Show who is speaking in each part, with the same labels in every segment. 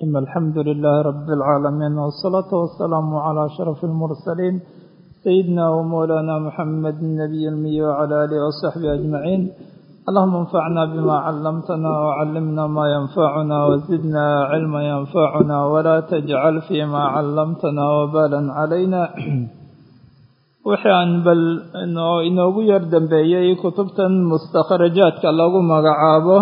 Speaker 1: الحمد لله رب العالمين والصلاة والسلام على أشرف المرسلين سيدنا ومولانا محمد النبي المي وعلى آله وصحبه أجمعين اللهم انفعنا بما علمتنا وعلمنا ما ينفعنا وزدنا علما ينفعنا ولا تجعل فيما علمتنا وبالا علينا waxaan bal inoogu yar dambeeyey kutubtan mustakhrajaadka lagu magacaabo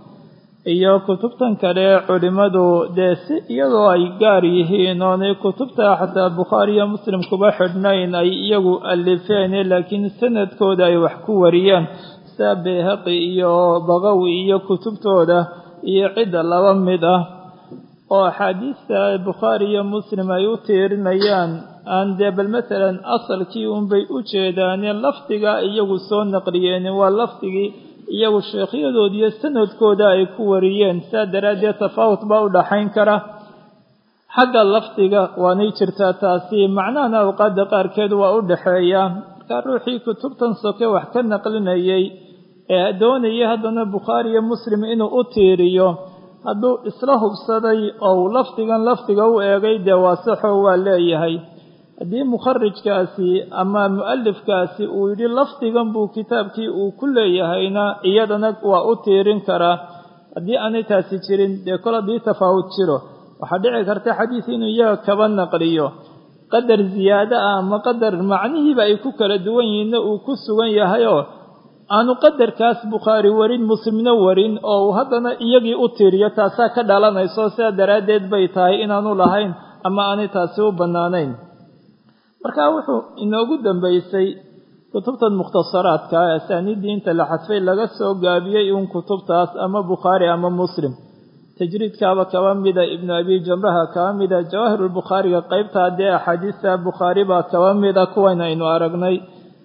Speaker 1: iyo kutubtan kale culimmadu dee si iyadoo ay gaar yihiin oonay kutubta xataa bukhaari iyo muslim kuba xidhnayn ay iyagu alifeen laakiin sanadkooda ay wax ku wariyaan sida bayhaqi iyo baqawi iyo kutubtooda iyo cidda laba mid ah oo axaadiista bukhaari iyo muslim ay u tiirinayaan aan dee bal masalan asalkii unbay u jeedaaneen lafdiga iyagu soo naqliyeen waa lafdigii iyagu sheekhyadood iyo sanadkooda ay ku wariyeen saa daraaddeed tafaawut baa u dhaxayn kara xagga lafdiga waanay jirtaa taasi macnahana awqaadda qaarkeed waa u dhaxeeya markaa ruuxii kutubtan soke wax ka naqlinayay ee doonayay haddana bukhaari iyo muslim inuu u tiiriyo hadduu isla hubsaday oo uu lafdigan lafdiga u eegay dee waasaxo waa leeyahay haddii mukharijkaasi ama mu'alifkaasi uu yidhi lafdigan buu kitaabkii uu ku leeyahayna iyadana waa u tiirin karaa haddii aanay taasi jirin dee kol haddii tafaawud jiro waxaa dhici karta xadiis inuu iyaga kaba naqliyo qadar ziyaado ah ama qadar macnihiiba ay ku kala duwan yihiinna uu ku sugan yahayoo aanu qadarkaas bukhaari warin muslimna warin oo uu haddana iyagii u tiiriyo taasaa ka dhalanayso sidaa daraaddeed bay tahay inaanu lahayn ama aanay taasi u bannaanayn marka wuxuu inoogu dambaysay kutubtan mukhtasaraadka asaaniiddii inta la xadfay laga soo gaabiyey uun kutubtaas ama bukhaari ama muslim tajriidkaaba kaba mida ibnu abi jamraha kaba mida jawaahirulbukhaariga qaybtaa dee axaadiista bukhaari baa kaba mida kuwan aynu aragnay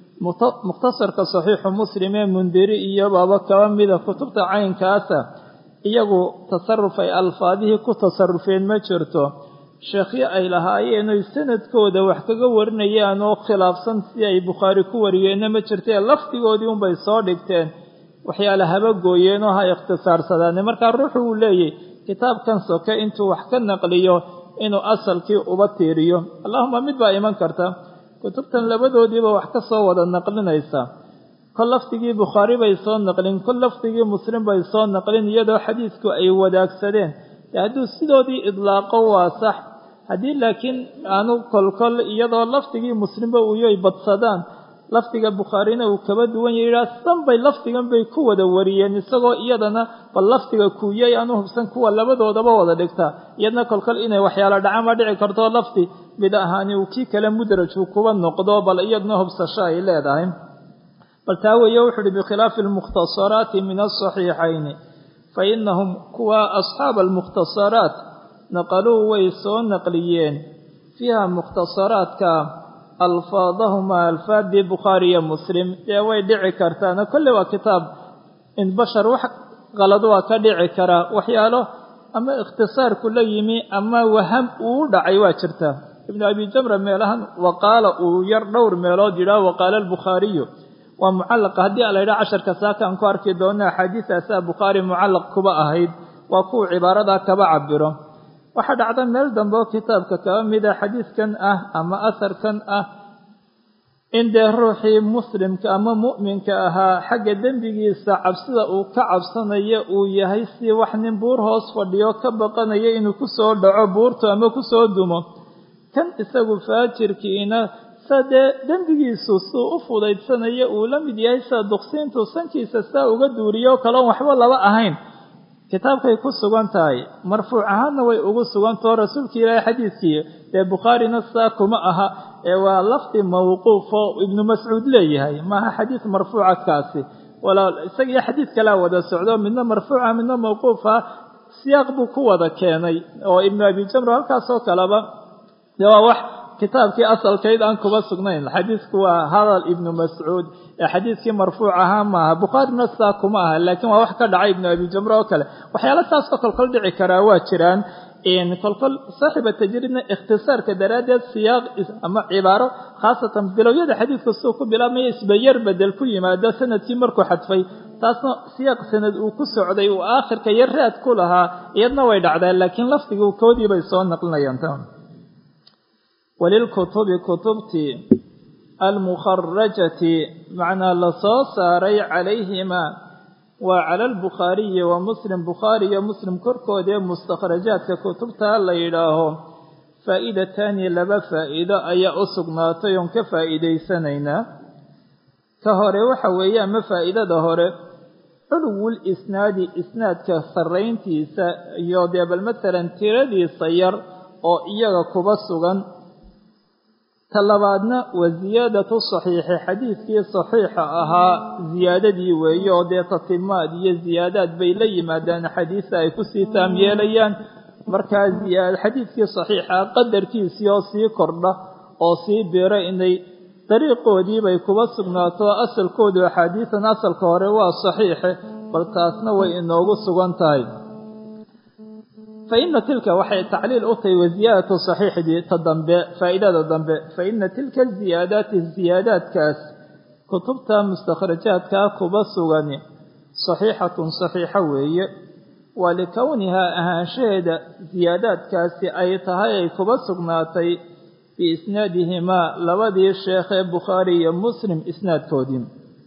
Speaker 1: mukhtasarka saxiixu muslim ee mundiri iyo baaba kaba mida kutubta caynkaasa iyagu tasaruf ay alfaadihii ku tasarufeen ma jirto sheekhyo ay lahaayeen oy sanadkooda wax kaga warinayaan oo khilaafsan si ay bukhaari ku wariyeenna ma jirtee lafdigoodii unbay soo dhigteen waxyaala haba gooyeen oo ha ikhtisaarsadaan markaa ruuxu uu leeyahy kitaabkan soke intuu wax ka naqliyo inuu asalkii uba tiiriyo allahuma mid baa iman karta kutubtan labadoodiiba wax ka soo wada naqlinaysa kol lafdigii bukhaari bay soo naqlin kol lafdigii muslim bay soo naqlin iyadoo xadiisku ay wadaagsadeen hadduu sidoodii idlaaqo waa sax haddii laakiin aanu kolkol iyadoo lafdigii muslimba uuyoy badsadaan lafdiga bukhaarina uu kaba duwan yahy yidhaha san bay lafdigan bay ku wada wariyeen isagoo iyadana bal lafdiga kuuyay aanu hubsan kuwa labadoodaba wada dhigtaa iyadna kolkol inay waxyaala dhacaan baa dhici karto lafdi mid ahaani uu kii kale mudrajku kuba noqdo bal iyadna hubsasho ay leedahay bal taa weeye wuxu uhi bikhilaafi almukhtasaraati min asaxiixayni fainahum kuwa asxaaba almukhtasaraat naqaluu way soo naqliyeen fiiha mukhtasaraadka alfaadahuma alfaadii bukhaari iyo muslim dee way dhici kartaana kolley waa kitaab in bashar wax qalad waa ka dhici karaa waxyaalo ama ikhtisaarku la yimi ama waham uu dhacay waa jirta ibnu abi jamra meelahan waqaala uu yar dhowr meelood yidhaah waqaala albukhaariyu waa mucallaqa haddii a la yidhaha casharka saaka aan ku arki doona axaadiistaasaa bukhaari mucallaq kuba ahayd waa kuwa cibaaradaa kaba cabiro waxaa dhacda meel dambe oo kitaabka kaba mida xadiiskan ah ama asarkan ah in dee ruuxii muslimka ama mu'minka ahaa xagga dembigiisa cabsida uu ka cabsanayo uu yahay si wax nin buur hoos fadhiyo ka baqanayo inuu kusoo dhaco buurtu ama kusoo dumo kan isagu faajirkiina sa dee dembigiisu suu u fudaydsanayo uu la mid yahay sida duqsiintu sankiisa saa uga duuriyo o kaloon waxba laba ahayn kitaabkay ku sugan tahay marfuuc ahaanna way ugu sugantao rasuulkii ilaahay xadiidkii dee bukhaarina saa kuma aha ee waa lafdi mawquuf oo ibnu mascuud leeyahay maaha xadiid marfuuca kaasi walaa isagiyo xadiid kalea wada socdo midna marfuuca midna mawquufa siyaaq buu ku wada keenay oo ibnu abi jamro halkaasoo kaleba dee waa wax kitaabkii asalkayd aan kuba sugnayn xadiidku waa hadal ibnu mascuud ee xadiidkii marfuuc ahaa maaha bukhaarina saa kuma aha laakiin waa wax ka dhacay ibnu abi jamre oo kale waxyaala saasoo kolkol dhici karaa waa jiraan kolkol saaxiba tajriidna ikhtisaarka daraaddeed siyaaq ama cibaaro khaasatan bilowyada xadiidka suu ku bilaabmaya isbayar bedel ku yimaado sanadkii markuu xadfay taasna siyaaq sanad uu ku socday uu aakhirka iyo raad ku lahaa iyadna way dhacdeen laakiin lafdigii koodii bay soo naqlinayaan tan walilkutubi kutubtii almukharajati macnaa la soo saaray calayhimaa waa cala albukhaariyi wa muslim bukhaari iyo muslim korkooda ee mustakhrajaadka kutubta la yidhaaho faa'iidataani laba faa'iido ayaa u sugnaatay oon ka faa'iidaysanaynaa ka hore waxa weeye ama faa'iidada hore culuwul isnaadi isnaadka sarrayntiisa iyo dee bal matalan tiradiisa yar oo iyaga kuba sugan ta labaadna wa siyaadatu saxiixi xadiidkii saxiixa ahaa siyaadadii weeye oo dee tatimaad iyo siyaadaad bay la yimaadaan xadiisa ay kusii taam yeelayaan markaa xadiidkii saxiixa qadarkiisii oo sii kordha oo sii biro inay dariiqoodii bay kuba sugnaato asalkoodu axaadiisan asalka hore waa saxiixe bal taasna way inoogu sugan tahay fa ina tilka waxay tacliil u tahay wasiyaadatu saxiixdii ta dambe faa'iidada dambe fa ina tilka ziyaadaati ziyaadaadkaas kutubta mustakhrajaadkaa kuba sugani saxiixatun saxiixo weeye waa likownihaa ahaanshaheeda siyaadaadkaasi ay tahay ay kuba sugnaatay biisnaadihimaa labadii sheekhee bukhaari iyo muslim isnaadkoodii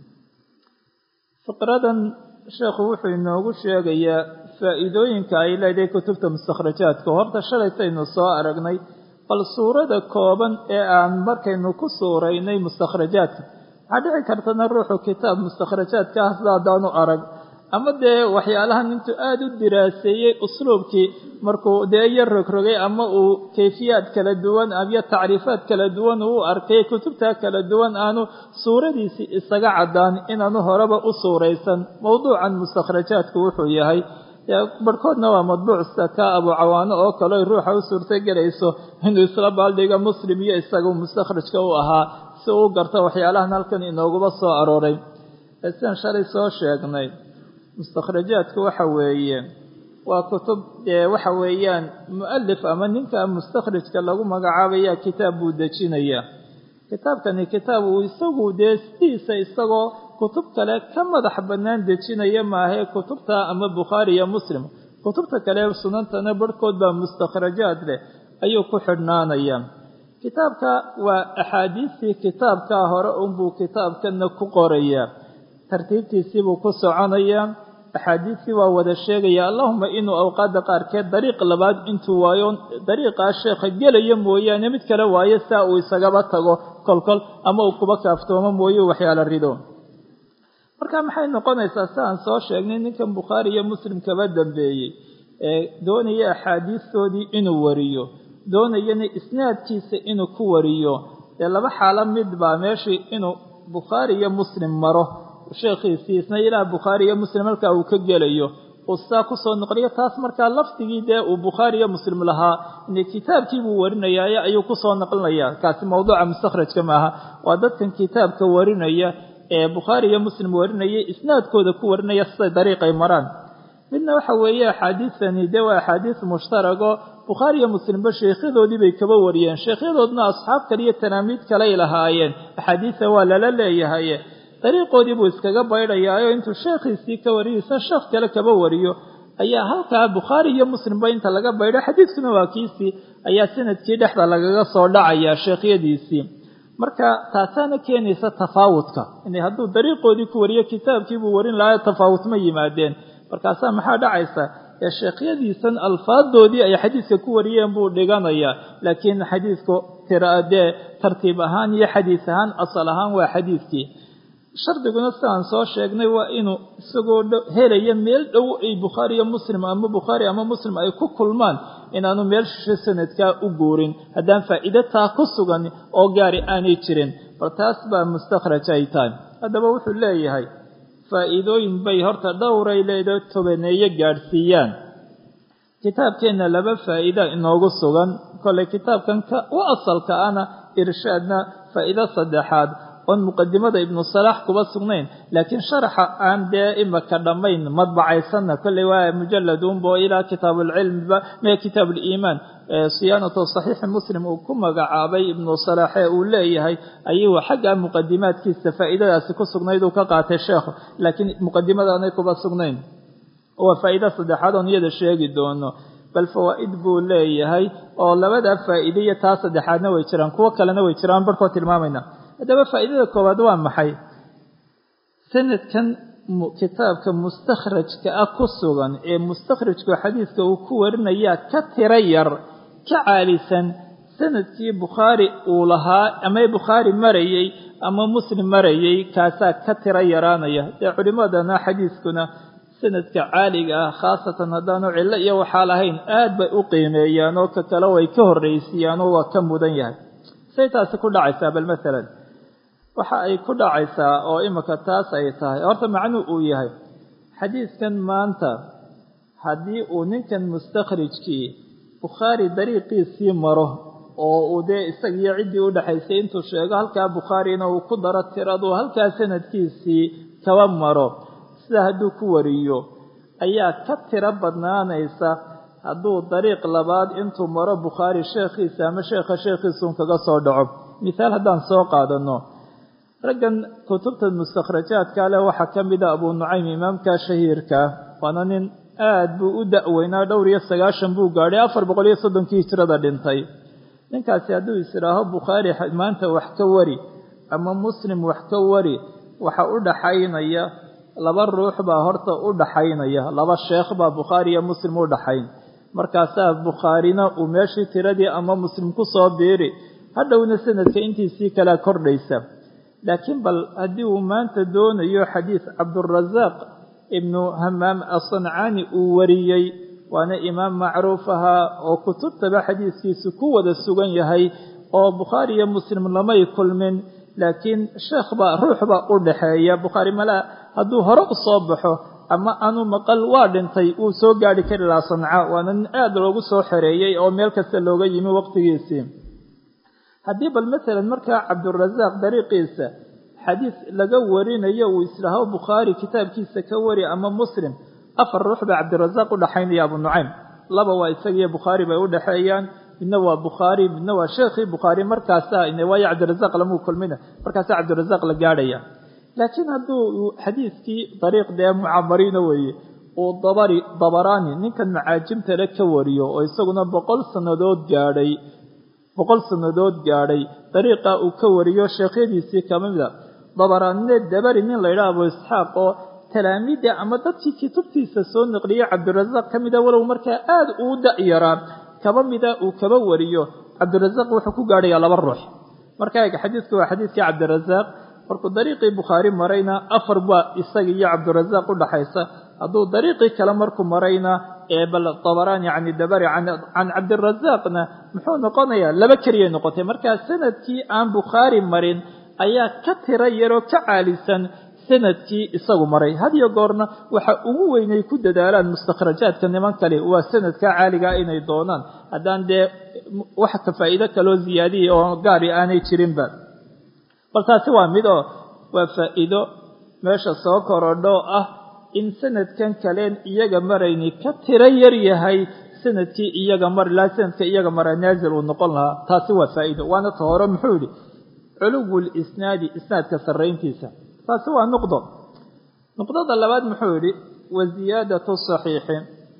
Speaker 1: fiqradan sheekhu wuxuu inoogu sheegayaa faa'iidooyinka ay leedahay kutubta mustakhrajaadka horta shalaytaynu soo aragnay bal suurada kooban ee aan markaynu ku suuraynay mustakhrajaadka waxaa dhici kartana ruuxu kitaab mustakhrajaadka ah sida haddaanu arag ama dee waxyaalahan intuu aada u diraaseeyey usluubkii markuu dee iyo rogrogay ama uu kayfiyaad kala duwan iyo tacriifaad kala duwan uu arkay kutubta kala duwan aanu suuradiisii isaga caddaan inaanu horeba u suuraysan mowduucan mustakhrajaadku wuxuu yahay barhkoodna waa madbuuc sida ka abu cawaano oo kale oy ruuxa u suurto gelayso inuu isla baaldhiga muslim iyo isagu mustakhrajka u ahaa si uu garto waxyaalahan halkan inooguba soo arooray sidan shalay soo sheegnay mustakhrajaadku waxa weeye waa kutub dee waxa weeyaan mu'alif ama ninka mustakhrijka lagu magacaabaya kitaab buu dejinaya kitaabkani kitaab uu isagu dee sidiisa isagoo kutub kale ka madax bannaan dejinaya maahee kutubta ama bukhaari iyo muslim kutubta kale sunantana barhkood baa mustakhrajaad leh ayuu ku xidhnaanaya kitaabka waa axaadiistii kitaabkaa hore unbuu kitaabkana ku qorayaa tartiibtiisiibuu ku soconayaa axaadiistii waa wada sheegaya allahuma inuu awqaadda qaarkeed dariiq labaad intuu waayo dariiqaa sheekha gelaya mooyaane mid kale waayo saa uu isagaba tago kolkol ama uu kuba kaaftoomo mooye waxyaala rido marka maxay noqonaysaa si aan soo sheegnay ninkan bukhaari iyo muslim kaba dambeeyey ee doonaya axaadiistoodii inuu wariyo doonayana isnaadkiisa inuu ku wariyo dee laba xaalo mid baa meeshii inuu bukhaari iyo muslim maro sheekhiisii isna ilaah bukhaari iyo muslim halkaa uu ka gelayo uu saa kusoo noqliyo taas markaa lafdigii dee uu bukhaari iyo muslim lahaa ine kitaabkiibuu warinayaaye ayuu kusoo naqlinaya kaasi mawduuca mustakhrajka maaha waa dadkan kitaabka warinaya ee bukhaari iyo muslim warinaya isnaadkooda ku warinaya siday dariiqay maraan midna waxa weeye axaadiisani dee waa axaadiis mushtarago bukhaari iyo muslimba sheekhyadoodii bay kaba wariyeen sheekhyadoodna asxaab kale iyo tanaamiid kaley lahaayeen axaadiisa waa lala leeyahaye dariiqoodii buu iskaga baydhayaayo intuu sheekhiisii ka wariyeysa sheekh kale kaba wariyo ayaa halkaa bukhaari iyo muslimba inta laga baydho xadiidkuna waa kiisii ayaa sanadkii dhexda lagaga soo dhacaya sheekhyadiisii marka taasaana keenaysa tafaawudka in hadduu dariiqoodii ku wariyo kitaabkiibuu warin lahaa tafaawud ma yimaadeen markaasaa maxaa dhacaysa ee sheekhyadiisan alfaadoodii ay xadiiska ku wariyeen buu dhiganayaa laakiin xadiisku tiradee tartiib ahaan iyo xadiis ahaan asal ahaan waa xadiiskii shardiguna sidaan soo sheegnay waa inuu isagoo helaya meel dhow ay bukhaari iyo muslim ama bukhaari ama muslim ay ku kulmaan inaanu meel shisho sanadkaa u guurin haddaan faa'iido taa ku sugan oo gaari aanay jirin bal taas baa mustakhraj ay tahay haddaba wuxuu leeyahay faa'iidooyin bay horta dhowray leedahay tobaneeye gaadhsiiyaan kitaabkeenna laba faa'iida inoogu sugan kolley kitaabkan ka u asalka ana irshaadna faa'iido saddexaad oon muqadimada ibnu salaax kuba sugnayn laakiin sharaxa aan dee imaka dhammayn madbacaysanna kolley waa mujaladunbo ilaa kitaabuulcilmiba mee kitaabuliimaan siyaanatu saxiixi muslim uu ku magacaabay ibnu salaaxe uu leeyahay ayuu xagga muqadimaadkiisa faa'iidadaasi ku sugnayd uu ka qaatay sheekhu laakiin muqadimadaanay kuba sugnayn waa faa'iida saddexaad oon iyada sheegi doono bal fawaa'id buu leeyahay oo labadaa faa'iide iyo taa saddexaadna way jiraan kuwo kalena way jiraan barhkood tilmaamayna haddaba faa'iidada koowaad waa maxay sanadkan kitaabka mustakhrajka ah ku sugan ee mustakhrajku xadiidka uu ku warinayaa ka tiro yar ka caalisan sanadkii bukhaari uu lahaa ama bukhaari marayey ama muslim marayey kaasaa ka tiro yaraanaya dee culimmadana xadiiskuna sanadka caaliga ah khaasatan haddaanu cillo iyo waxaa lahayn aad bay u qiimeeyaan oo ka kale way ka horraysiiyaan oo waa ka mudan yahay say taasi ku dhacaysaa bal masalan waxa ay ku dhacaysaa oo imika taas ay tahay horta macnuu uu yahay xadiidkan maanta haddii uu ninkan mustakhrijkii bukhaari dariiqiisii maro oo uu dee isagiyo ciddii u dhexaysay intuu sheego halkaa bukhaarina uu ku daro tiradu halkaa sanadkiisii kaba maro sida hadduu ku wariyo ayaa ka tiro badnaanaysa hadduu dariiq labaad intuu maro bukhaari sheekhiisa ama sheekha sheekhiisuun kaga soo dhaco mithaal haddaan soo qaadano raggan kutubta mustakhrajaadka leh waxaa ka mid a abuu nucaym imaamka shahiirka waana nin aad buu u da'weynaa dhowr iyo sagaashan buu gaadhay afar boqol iyo soddonkii hijrada dhintay ninkaasi hadduu isidhaaho bukhaari maanta wax ka wari ama muslim wax ka wari waxa u dhaxaynaya laba ruux baa horta u dhaxaynaya laba sheekh baa bukhaari iyo muslim u dhaxayn markaasaa bukhaarina uu meeshii tiradii ama muslim ku soo biiri hadhowna sanadka intiisii kalea kordhaysa laakiin bal haddii uu maanta doonayo xadiis cabdurasaaq ibnu hamaam asancaani uu wariyey waana imaam macruuf ahaa oo kutubtaba xadiiskiisu ku wada sugan yahay oo bukhaari iyo muslim lamay kulmin laakiin sheekh baa ruux baa u dhaxeeya bukhaari malaa hadduu hore u soo baxo ama aanu maqal waa dhintay wuu soo gaadhi kari lahaa sanca waana nin aad loogu soo xereeyey oo meel kasta looga yimi waqtigiisii haddii bal masalan markaa cabdurasaaq dariiqiisa xadiis laga warinayo uu islaaho bukhaari kitaabkiisa ka wari ama muslim afar ruux baa cabdirasaaq u dhaxaynaya abu nucaym laba waa isagiiyo bukhaari bay u dhexeeyaan midna waa bukhaari midna waa sheekhii bukhaari markaasaa waayo cabdirasaaq lamuu kulmina markaasaa cabdirasaaq la gaadhaya laakiin hadduu xadiiskii dariiq dee mucamariina weeye uu dabari dabaraani ninkan macaajimtale ka wariyo oo isaguna boqol sannadood gaadhay boqol sannadood gaadhay dariiqa uu ka wariyo sheekhyadiisii ka mida dabaraanine dabari nin laydhaha abu isxaaq oo talaamiida ama dadkii kutubtiisa soo naqliyey cabdirasaaq ka mida walow markaa aad uu da'yaraa kaba mida uu kaba wariyo cabdirasaaq wuxuu ku gaadhayaa laba ruux markaa eeg xadiidku waa xadiidkii cabdirasaaq markuu dariiqii bukhaari marayna afar baa isaga iyo cabdirasaaq u dhaxaysa hadduu dariiqii kale markuu marayna ee bal dabaraan yacni dabari can cabdirasaaqna muxuu noqonayaa laba keliyay noqotay markaa sanadkii aan bukhaari marin ayaa ka tira yaroo ka caalisan sanadkii isagu maray hadiyo goorna waxa ugu weynay ku dadaalaan mustakhrajaadka niman kale waa sanadka caaligaa inay doonaan haddaan dee wax ka faa'iido kaloo ziyaadiya oo gaari aanay jirinba bal taasi waa mid oo waa faa'iido meesha soo korodho ah in sanadkan kaleen iyaga marayni ka tiro yar yahay sanadkii iyaga mari lahaa sanadka iyaga mara naazil uu noqon lahaa taasi waa faa'iido waana ta hore muxuu yidhi culuwul isnaadi isnaadka sarrayntiisa taasi waa nuqdo nuqdada labaad muxuu yidhi wa ziyaadatu saxiixi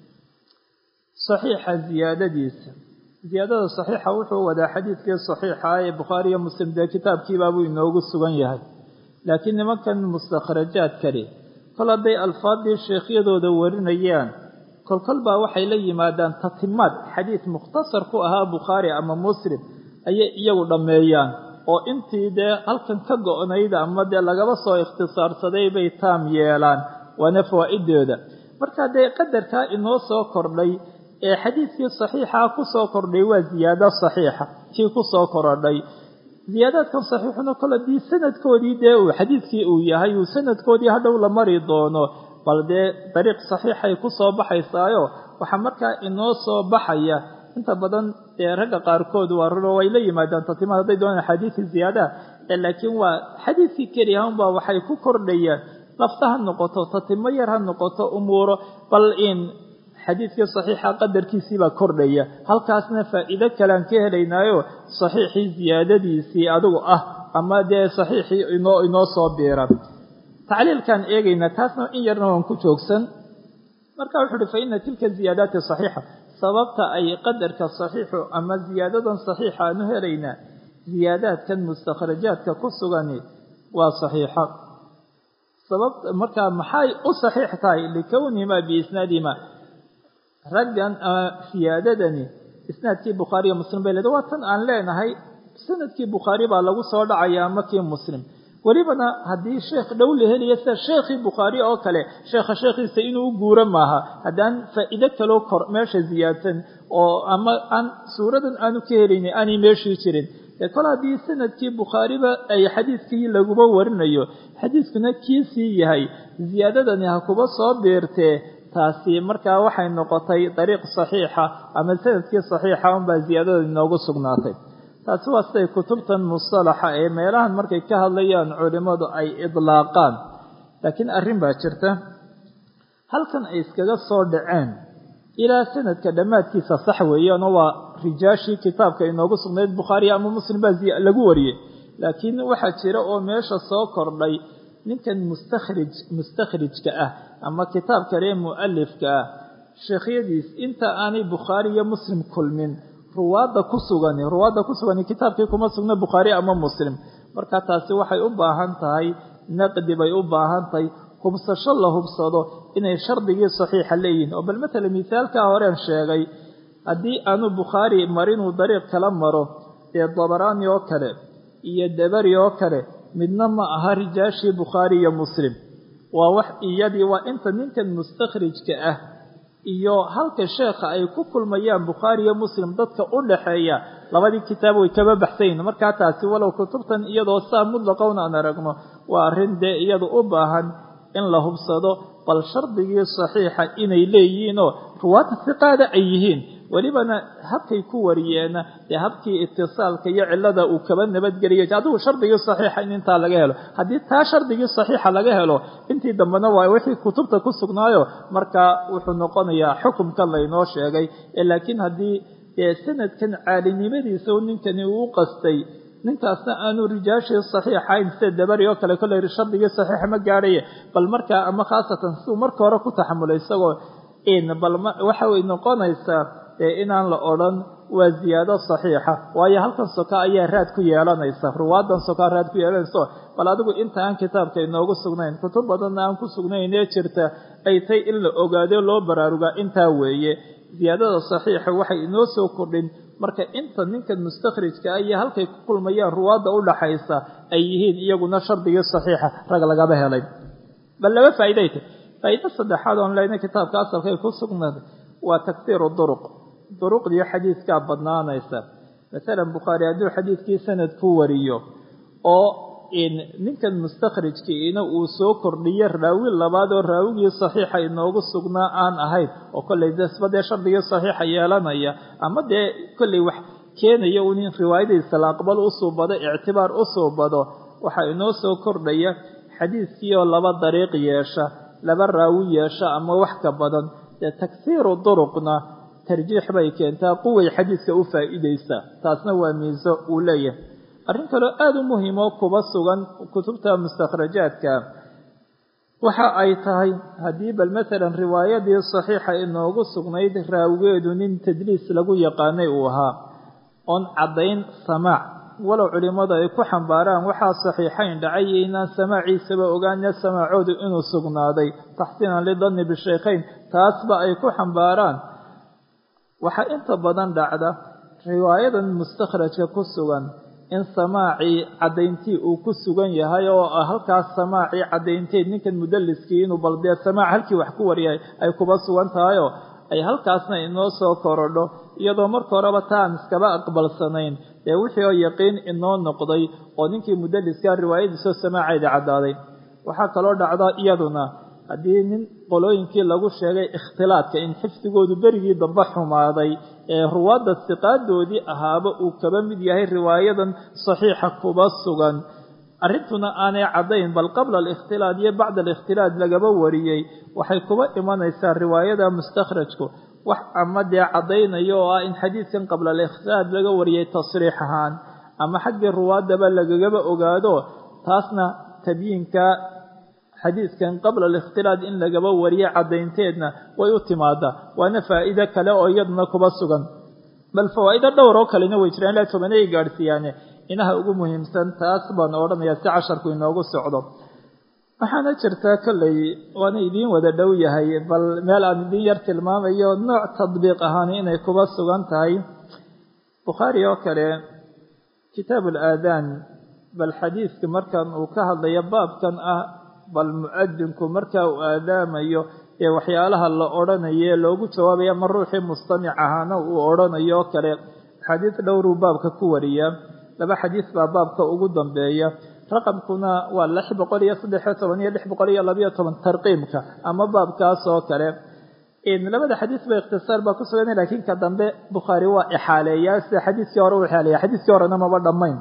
Speaker 1: saxiixa ziyaadadiisa ziyaadada saxiixa wuxuu wadaa xadiidkii saxiixa ee bukhaari iyo muslim dee kitaabkiibaabuu inoogu sugan yahay laakiin nimankan mustakhrajaad kale kol hadday alfaaddii sheekhyadooda warinayaan kolkol baa waxay la yimaadaan tatimaad xadiid mukhtasar ku ahaa bukhaari ama muslim ayay iyagu dhammeeyaan oo intii dee halkan ka go-nayd ama dee lagaba soo ikhtisaarsaday bay taam yeelaan waana fawaa'ideeda marka dee qadarkaa inoo soo kordhay ee xadiidkii saxiixaa ku soo kordhay waa ziyaado saxiixa kii ku soo korodhay ziyaadaadkan saxiixuna kol haddii sanadkoodii dee uu xadiidkii uu yahay uu sanadkoodii hadhow la mari doono bal dee dariiq saxiixay ku soo baxaysaayo waxaa markaa inoo soo baxaya inta badan dee ragga qaarkood waa runo way la yimaadaan tatimaad hadday doonaan axaadiisi ziyaadaha laakiin waa xadiidkii keliya unbaa waxay ku kordhayaan lafta ha noqoto tatimo yar ha noqoto umuuro bal in xadiidkii saxiixa qadarkiisiibaa kordhaya halkaasna faa'iido kalean ka helaynaayo saxiixii ziyaadadiisii adigu ah ama dee saxiixii inoo inoo soo biira tacliilkaan eegaynaa taasna in yarna waan ku joogsan marka wuxu uhi fa ina tilka ziyaadaati saxiixa sababta ay qadarka saxiixu ama ziyaadadan saxiixa aanu helaynaa ziyaadaadkan mustakhrajaadka ku sugani waa saxiixa sabab markaa maxay u saxiix tahay likownihimaa biisnaadihima raggan siyaadadani isnaadkii bukhaariyo muslim bay leedahay waa tan aan leenahay sanadkii bukhaari baa lagu soo dhacaya ama kii muslim welibana haddii sheekh dhow la heliya sida sheekhii bukhaari oo kale sheekha sheekhiisa inuu u guuro maaha haddaan faa'iido kaloo kor meesha ziyaadsan oo ama aan suuradan aanu ka helaynin aanay meeshii jirin ee kol haddii sanadkii bukhaariba ay xadiidkii laguba warinayo xadiidkuna kiisii yahay ziyaadadani ha kuba soo biirtee taasi markaa waxay noqotay dariiq saxiixa ama sanadkii saxiixa unbaa ziyaadada inoogu sugnaatay taasi waa siday kutubtan mustalaxa ee meelahan markay ka hadlayaan culimmadu ay idlaaqaan laakiin arrin baa jirta halkan ay iskaga soo dhaceen ilaa sanadka dhammaadkiisa sax weeyaanoo waa rijaashii kitaabka inoogu sugnayd bukhaari ama muslim baa lagu wariyey laakiin waxaa jira oo meesha soo kordhay ninkan mustakhrij mustakhrijka ah ama kitaab kale mu'alifka ah sheekhyadiis inta aanay bukhaari iyo muslim kulmin ruwaadda ku sugani ruwaadda ku sugani kitaabkii kuma sugna bukhaari ama muslim marka taasi waxay u baahan tahay naqdi bay u baahan tahay hubsasho la hubsado inay shardigii saxiixa leeyihiin oo bal matala misaalkaa horeen sheegay haddii aanu bukhaari marinuu dariiq kala maro dee dabaraani oo kale iyo dabari oo kale midna ma aha rijaashii bukhaari iyo muslim waa wax iyadii waa inta ninkan mustakhrijka ah iyo halka sheekha ay ku kulmayaan bukhaari iyo muslim dadka u dhaxeeya labadii kitaab way kaba baxsayin markaa taasi walow kutubtan iyadoo saa mutlaqowna aan aragno waa arrin dee iyadu u baahan in la hubsado bal shardigii saxiixa inay leeyihiinoo ruwaadda siqaada ay yihiin welibana habkay ku wariyeena dee habkii itisaalka iyo cilada uu kaba nabadgeliyay adigu shardigii saxiixa in intaa laga helo haddii taa shardigii saxiixa laga helo intii dambena waa wixii kutubta ku sugnaayo markaa wuxuu noqonayaa xukumka laynoo sheegay laakiin haddii dee sanadkan caalinimadiisa ninkani uu qastay ninkaasna aanu rijaashii saxiixayn sida dabari oo kale kolley shardigii saxiixa ma gaadhaye bal markaa ama khaasatan siduu marka hore ku taxamulay isagoo bal waxa way noqonaysaa inaan la odhan waa ziyaado saxiixa waayo halkan soka ayaa raad ku yeelanaysa ruwaadan sokaa raad ku yeelanayso bal adigu inta aan kitaabka inoogu sugnayn kutub badanna aan ku sugnaynee jirta ay tay in la ogaado loo baraarugaa intaa weeye ziyaadada saxiixa waxay inoo soo kordhin marka inta ninkan mustakhrijka ah iyo halkay ku kulmayaan ruwaadda u dhaxaysa ay yihiin iyaguna shardigii saxiixa rag lagaba helay bal laba faa'iday tay faa'ido saddexaad oon leyna kitaabka asalkay ku sugnaaday waa taksiiru duruq duruqdii xadiidkaa badnaanaysa masalan bukhaari hadduu xadiidkii sanad ku wariyo oo ninkan mustakhrijkiina uu soo kordhiyo raawi labaad oo raawigii saxiixa inoogu sugnaa aan ahayn oo kollay dasba dee shardigii saxiixa yeelanaya ama dee kollay wax keenaya un in riwaayadiisa la aqbal u suubado ictibaar u suubado waxaa inoo soo kordhaya xadiidkii oo laba dariiq yeesha laba raawi yeesha ama wax ka badan dee taksiiru duruqna tarjiix bay keentaa quway xadiidka u faa'iidaysaa taasna waa miiso uu leeyahay arrin kaloo aada u muhiimoo kuba sugan kutubta mustakhrajaadka waxa ay tahay haddii bal masalan riwaayadii saxiixa inoogu sugnayd raawigeedu nin tadliis lagu yaqaanay uu ahaa oon caddayn samaac walow culimmadu ay ku xambaaraan waxaa saxiixayn dhacay iyo inaan samaaciisaba ogaana samaacoodu inuu sugnaaday taxsiinan lidanni bishaykhayn taasba ay ku xambaaraan waxaa inta badan dhacda riwaayadan mustakhrajka ku sugan in samaacii caddayntii uu ku sugan yahay oo halkaas samaacii caddaynteed ninkan mudalliskii inuu baldee samaac halkii wax ku wariyay ay kuba sugan tahayoo ay halkaasna inoo soo korodho iyadoo marka horeba taan iskaba aqbalsanayn dee wixii oo yaqiin inoo noqday oo ninkii mudalliskaa riwaayadiisoo samaacayda caddaaday waxaa kaloo dhacda iyaduna haddii nin qolooyinkii lagu sheegay ikhtilaadka in xifdigoodu berigii dambe xumaaday ee ruwaadda siqaadoodii ahaaba uu kaba mid yahay riwaayadan saxiixa kuba sugan arrintuna aanay caddayn bal qabla alikhtilaad iyo bacda alikhtilaad lagaba wariyey waxay kuba imanaysaa riwaayada mustakhrajku wax ama dee caddaynayo oo ah in xadiidkan qabla alikhtilaad laga wariyey tasriix ahaan ama xaggii ruwaadaba lagagaba ogaado taasna tabyiinka xadiidkan qabla alikhtilaad in lagaba wariyo caddaynteedna way u timaadaa waana faa'iide kale oo iyaduna kuba sugan bal fawaa'ido dhowr oo kalena way jiraan ilaa tobanay gaadhsiiyaane inaha ugu muhiimsan taas baan odhanayaa si casharku inoogu socdo waxaana jirtaa kolley waana idiin wada dhow yahay bal meel aan idiin yar tilmaamayo nooc tadbiiq ahaan inay kuba sugan tahay bukhaari oo kale kitaab alaadaan bal xadiidka markan uu ka hadlayo baabkan ah bal mu'adinku marka uu aadaamayo ee waxyaalaha la odhanaye loogu jawaabaya ma ruuxii mustamic ahaana uu odhanayo oo kale xadiid dhowruu baabka ku wariyaa laba xadiis baa baabka ugu dambeeya raqamkuna waa lix boqol iyo saddexiyo toban iyo lix boqol iyo labayo toban tarqiimka ama baabkaas oo kale labada xadiis ba ikhtisaar baa ku sugan lakiin ka dambe bukhaari waa ixaaleeyaa sida xadiiskii hore u ixaaleeya xadiiskii horena maba dhammayn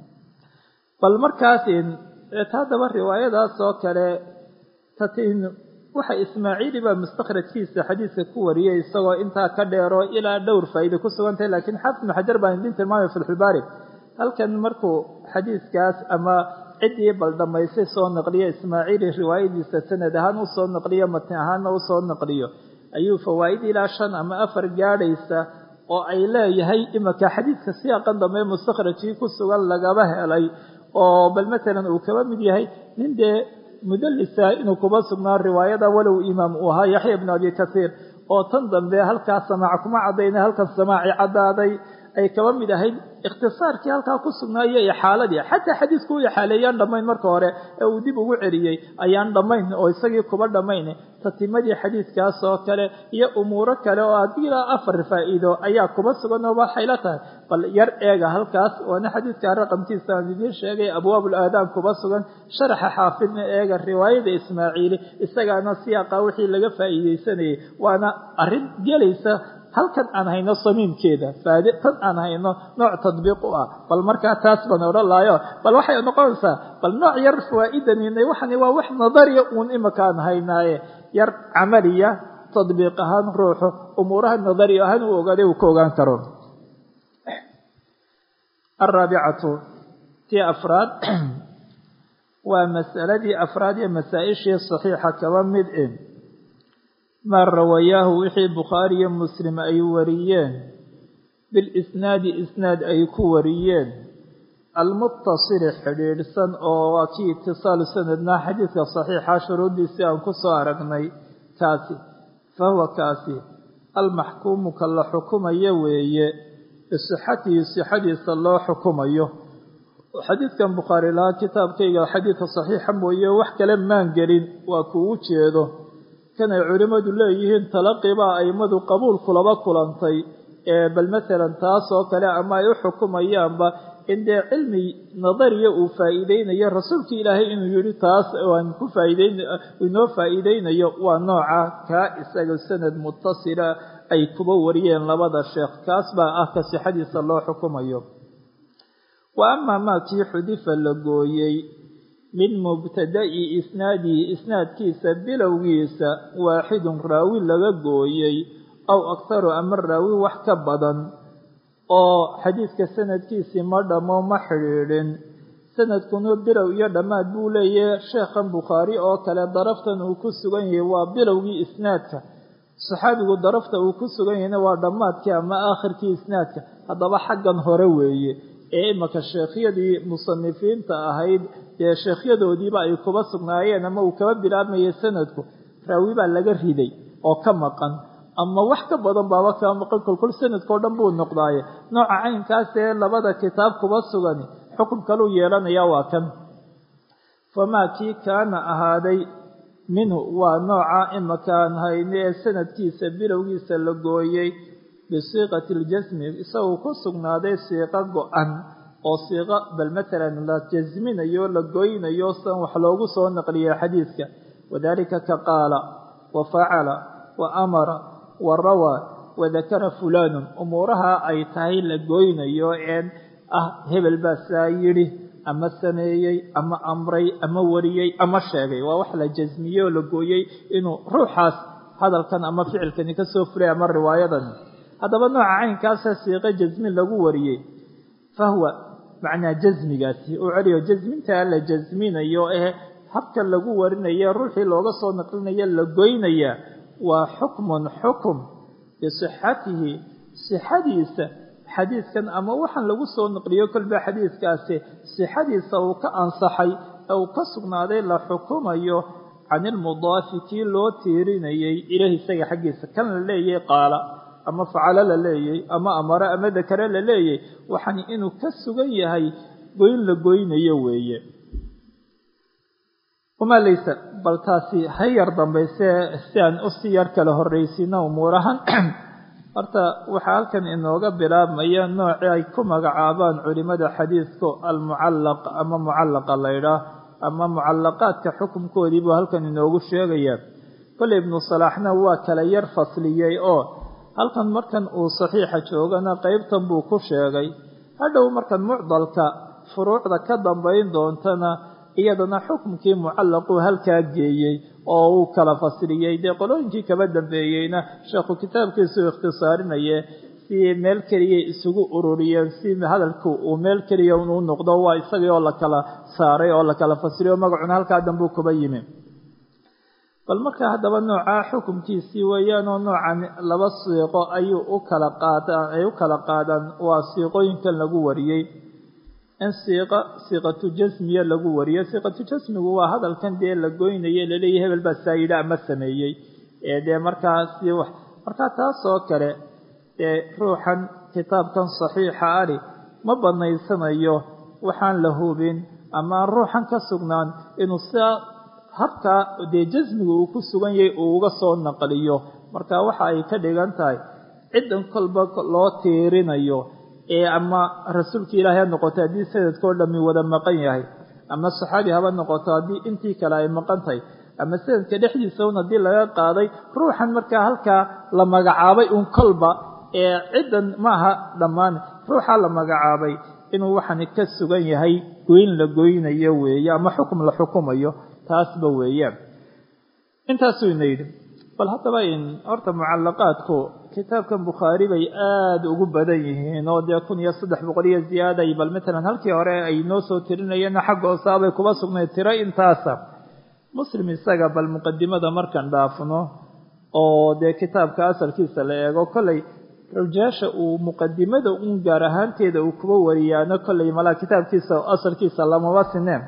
Speaker 1: bal markaas haddaba riwaayadaas oo kale tatin waxa ismaaciili baa mustakhrajkiisa xadiiska ku wariyey isagoo intaa ka dheero ilaa dhowr faa'iide ku sugan tahay lakiin xaafid ibnu xajar baan idin tilmaamay fatxulbaari halkan markuu xadiiskaas ama ciddii bal dhammaysay soo naqliyo ismaaciili riwaayadiisa sanad ahaan u soo naqliyo matni ahaanna u soo naqliyo ayuu fawaa'id ilaa shan ama afar gaadhaysa oo ay leeyahay imaka xadiidka siyaaqan dambe mustakhrajkii ku sugan lagaba helay oo bal matalan uu kaba mid yahay nin dee mudallisa inuu kuba sugnaa riwaayada walow imaam uu ahaa yaxya ibnu abi kasiir oo tan dambe halkaas samaac kuma caddayna halkan samaaci caddaaday ay kaba mid ahayd ikhtisaarkii halkaa ku sugnaa iyo ixaaladii xataa xadiisku u ixaaleeyaan dhammayn marka hore ee uu dib ugu celiyey ayaan dhammayn oo isagii kuba dhammayn tatimadii xadiiskaas oo kale iyo umuuro kale oo haddii ilaa afar faa'iido ayaa kuba sugan oo waxay la tahay bal yar eega halkaas waana xadiiska raqamkiisa aan idiin sheegay abwaabul aadaam kuba sugan sharaxa xaafidna eega riwaayada ismaaciili isagaana siyaaqa wixii laga faa'iideysanayay waana arrin gelaysa halkan aan hayno samiimkeeda faade tan aan hayno nooc tadbiiq u ah bal markaa taas baan odhan lahayo bal waxay noqonaysaa bal nooc yar fawaa'idaninay waxani waa wax nadariya uun imakaan haynaaye yar camaliya tadbiiq ahaan ruuxu umuuraha nadari ahaan uu ogaaday uu ka ogaan karo alraabicatu tii afraad waa masaladii afraad iyo masaa-ishii saxiixa kaba mid e maa rawayaahu wixii bukhaari iyo muslim ay wariyeen bilisnaadi isnaad ay ku wariyeen almutasili xidhiidhsan oo waa kii itisaalu sanadna xadiidka saxiixa shuruuddiisii aan ku soo aragnay kaasi fa huwa kaasi almaxkuumu ka la xukumayo weeye bisixatihi sixadiisa loo xukumayo xadiidkan bukhaari lahaa kitaabkayga xadiidka saxiixa mooye wax kale maan gelin waa kuugu jeedo kanay culimmadu leeyihiin talaqibaa aimadu qabuulku laba kulantay ee bal masalan taas oo kale ama ay u xukumayaanba in dee cilmi nadariya uu faa'iideynayo rasuulka ilaahay inuu yidhi taas aan ku faa'iideyn inoo faa'iideynayo waa nooca kaa isaga sanad mutasila ay kuba wariyeen labada sheekh kaas baa ah ka sixadiisa loo xukumayo wa amaa maa kii xudifa la gooyey min mubtada'i isnaadihi isnaadkiisa bilowgiisa waaxidun raawi laga gooyey aw akharu ama raawi wax ka badan oo xadiidka sanadkiisii ma dhammo ma xidhiidhin sanadkuna bilow iyo dhammaad buu leeyahay sheekhan bukhaari oo kale daraftan uu ku sugan yahay waa bilowgii isnaadka saxaabigu darafta uu ku sugan yahayna waa dhammaadkii ama aakhirkii isnaadka haddaba xaggan hore weeye ee imaka sheekhyadii musanifiinta ahayd dee sheekhyadoodiiba ay kuba sugnaayeen ama uu kaba bilaabmayay sanadku raawi baa laga riday oo ka maqan ama wax ka badan baaba kaa maqan kolkol sanadkao dhan buu noqdaaye nooca caynkaas ee labada kitaab kuba sugani xukun kaluu yeelanaya waa kan famaa kii kaana ahaaday minhu waa nooca imakaan hayne ee sanadkiisa bilowgiisa la gooyey bisiiqati aljasmi isagoo ku sugnaaday siiqo go-an oo siiqo bal matalan la jasminayo la goynayo san wax loogu soo naqliyay xadiidka wadalika ka qaala wa facala wa amara wa rawaa wadakara fulaanun umuuraha ay tahay la goynayo een ah hebel baa saa yidhi ama sameeyey ama amray ama wariyey ama sheegay waa wax la jasmiyey oo la gooyey inuu ruuxaas hadalkan ama ficilkani ka soo fulay ama riwaayadan haddaba nooca caynkaasa siiqo jasmi lagu wariyey fahwa macnaa jasmigaasi uu celiyo jasmintaa la jasminayo ee habka lagu warinayo ruuxii looga soo naqlinayo la goynaya waa xukmun xukum bisixatihi sixadiisa xadiidkan ama waxaan lagu soo naqliyo kolba xadiidkaasi sixadiisa uu ka ansaxay ee uu ka sugnaaday la xukumayo can ilmudaafi kii loo tiirinayay ilahi isaga xaggiisa kan la leeyay qaala ama facalo la leeyay ama amare ama dakare la leeyay waxaan inuu ka sugan yahay goyn la goynayo weeye wamaa laysa bal taasi ha yar dambayse si aan usii yar kala horraysiino umuurahan horta waxaa halkan inooga bilaabmaya noocii ay ku magacaabaan culimada xadiidku almucallaq ama mucallaqa laydhaah ama mucallaqaadka xukunkoodii buu halkan inoogu sheegaya kolley ibnu salaaxna waa kala yar fasliyey oo halkan markan uu saxiixa joogana qeybtan buu ku sheegay hadhow markan mucdalka furuucda ka dambayn doontana iyadana xukumkii mucallaquu halkaa geeyey oo uu kala fasiliyey dee qolooyinkii kaba dambeeyeyna sheekhu kitaabkiisuu ikhtisaarinaye si meel keliya isugu ururiyeen si hadalku uu meel keliya uu noqdo waa isagii oo la kala saaray oo la kala fasiliyo magacuna halkaa dambuu kuba yimi bal marka haddaba noocaa xukumkiisii weeyaan oo noocan laba siiqo ayuu u kala qaadaan ay u kala qaadaan waa siiqooyinkan lagu wariyey in siiqa siiqatu jasmiya lagu wariyo siiqatu jasmigu waa hadalkan dee la goynaye laleeyahy hebel baa saa yidhi ama sameeyey ee dee markaasi wax markaa taasoo kale dee ruuxan kitaabkan saxiixa ali ma banaysanayo waxaan la hubin ama aan ruuxan ka sugnaan inuu sidaa habkaa dee jasmiga uu ku sugan yahay uu uga soo naqliyo marka waxa ay ka dhigan tahay ciddan kolba loo tiirinayo ee ama rasuulka ilaahay ha noqoto haddii sanadkao dhami wada maqan yahay ama saxaabi haba noqoto haddii intii kale ay maqan tahay ama sanadka dhexdiisa un haddii laga qaaday ruuxan markaa halkaa la magacaabay un kolba ee ciddan maaha dhammaan ruuxa la magacaabay inuu waxani ka sugan yahay goyn la goynayo weeye ama xukum la xukumayo taasba weeyaan intaasuu ina yidhi bal haddaba in horta mucallaqaadku kitaabkan bukhaari bay aada ugu badan yihiin oo dee kun iyo saddex boqol iyo ziyaaday bal matalan halkii hore ay noo soo tirinayeenna xagga hoosaabay kuba sugnayd tiro intaasa muslim isaga bal muqadimada markaan dhaafno oo dee kitaabka asalkiisa la eego kolley rajaasha uu muqadimada un gaar ahaanteeda uu kuba wariyaano kolley malaa kitaabkiisa asalkiisa lamaba sineen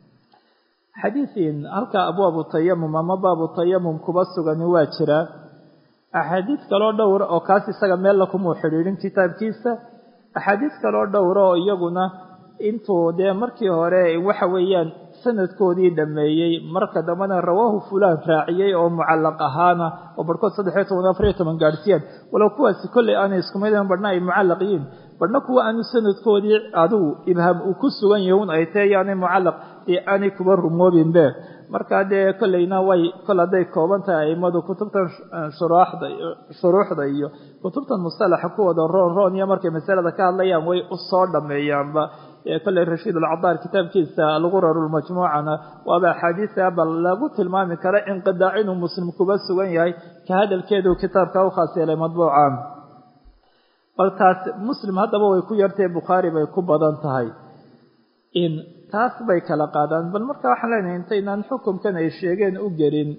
Speaker 1: xadiiin halkaa abwaabu tayamum ama baabu tayamum kuba sugani waa jiraa axaadiis kaloo dhowra oo kaas isaga meella kumuu xidhiidhin kitaabkiisa axaadiis kaloo dhowra oo iyaguna intuu dee markii hore waxa weeyaan sanadkoodii dhameeyey marka dambena rawaahu fulaan raaciyey oo mucallaq ahaana oo barhkood saddexiyo toban afariyo toban gaadhsiiyaan walow kuwaasi kolley aanay iskumaydeen badhna ay mucallaq yihiin badhna kuwa aanu sanadkoodii adigu ibhaam uu ku sugan yahay un ay tae yaanay mucallaq dee aanay kuba rumoobinbe markaa dee kolleyna way kol hadday kooban tahay aimadu kutubtan shuruuxda shuruuxda iyo kutubtan mustalaxa kuwooda roon roon iyo markay masalada ka hadlayaan way u soo dhameeyaanba kolley rashiid alcadaar kitaabkiisa algurarulmajmuucana waaba axaadiisa bal lagu tilmaami kara inqidaac inuu muslim kuba sugan yahay ka hadalkeedu kitaabka u khaas yeelay madbuuca bal taas muslim haddaba way ku yartahe bukhaari bay ku badan tahay in taas bay kala qaadaan bal marka waxaan leenahay intaynaan xukumkan ay sheegeen u gelin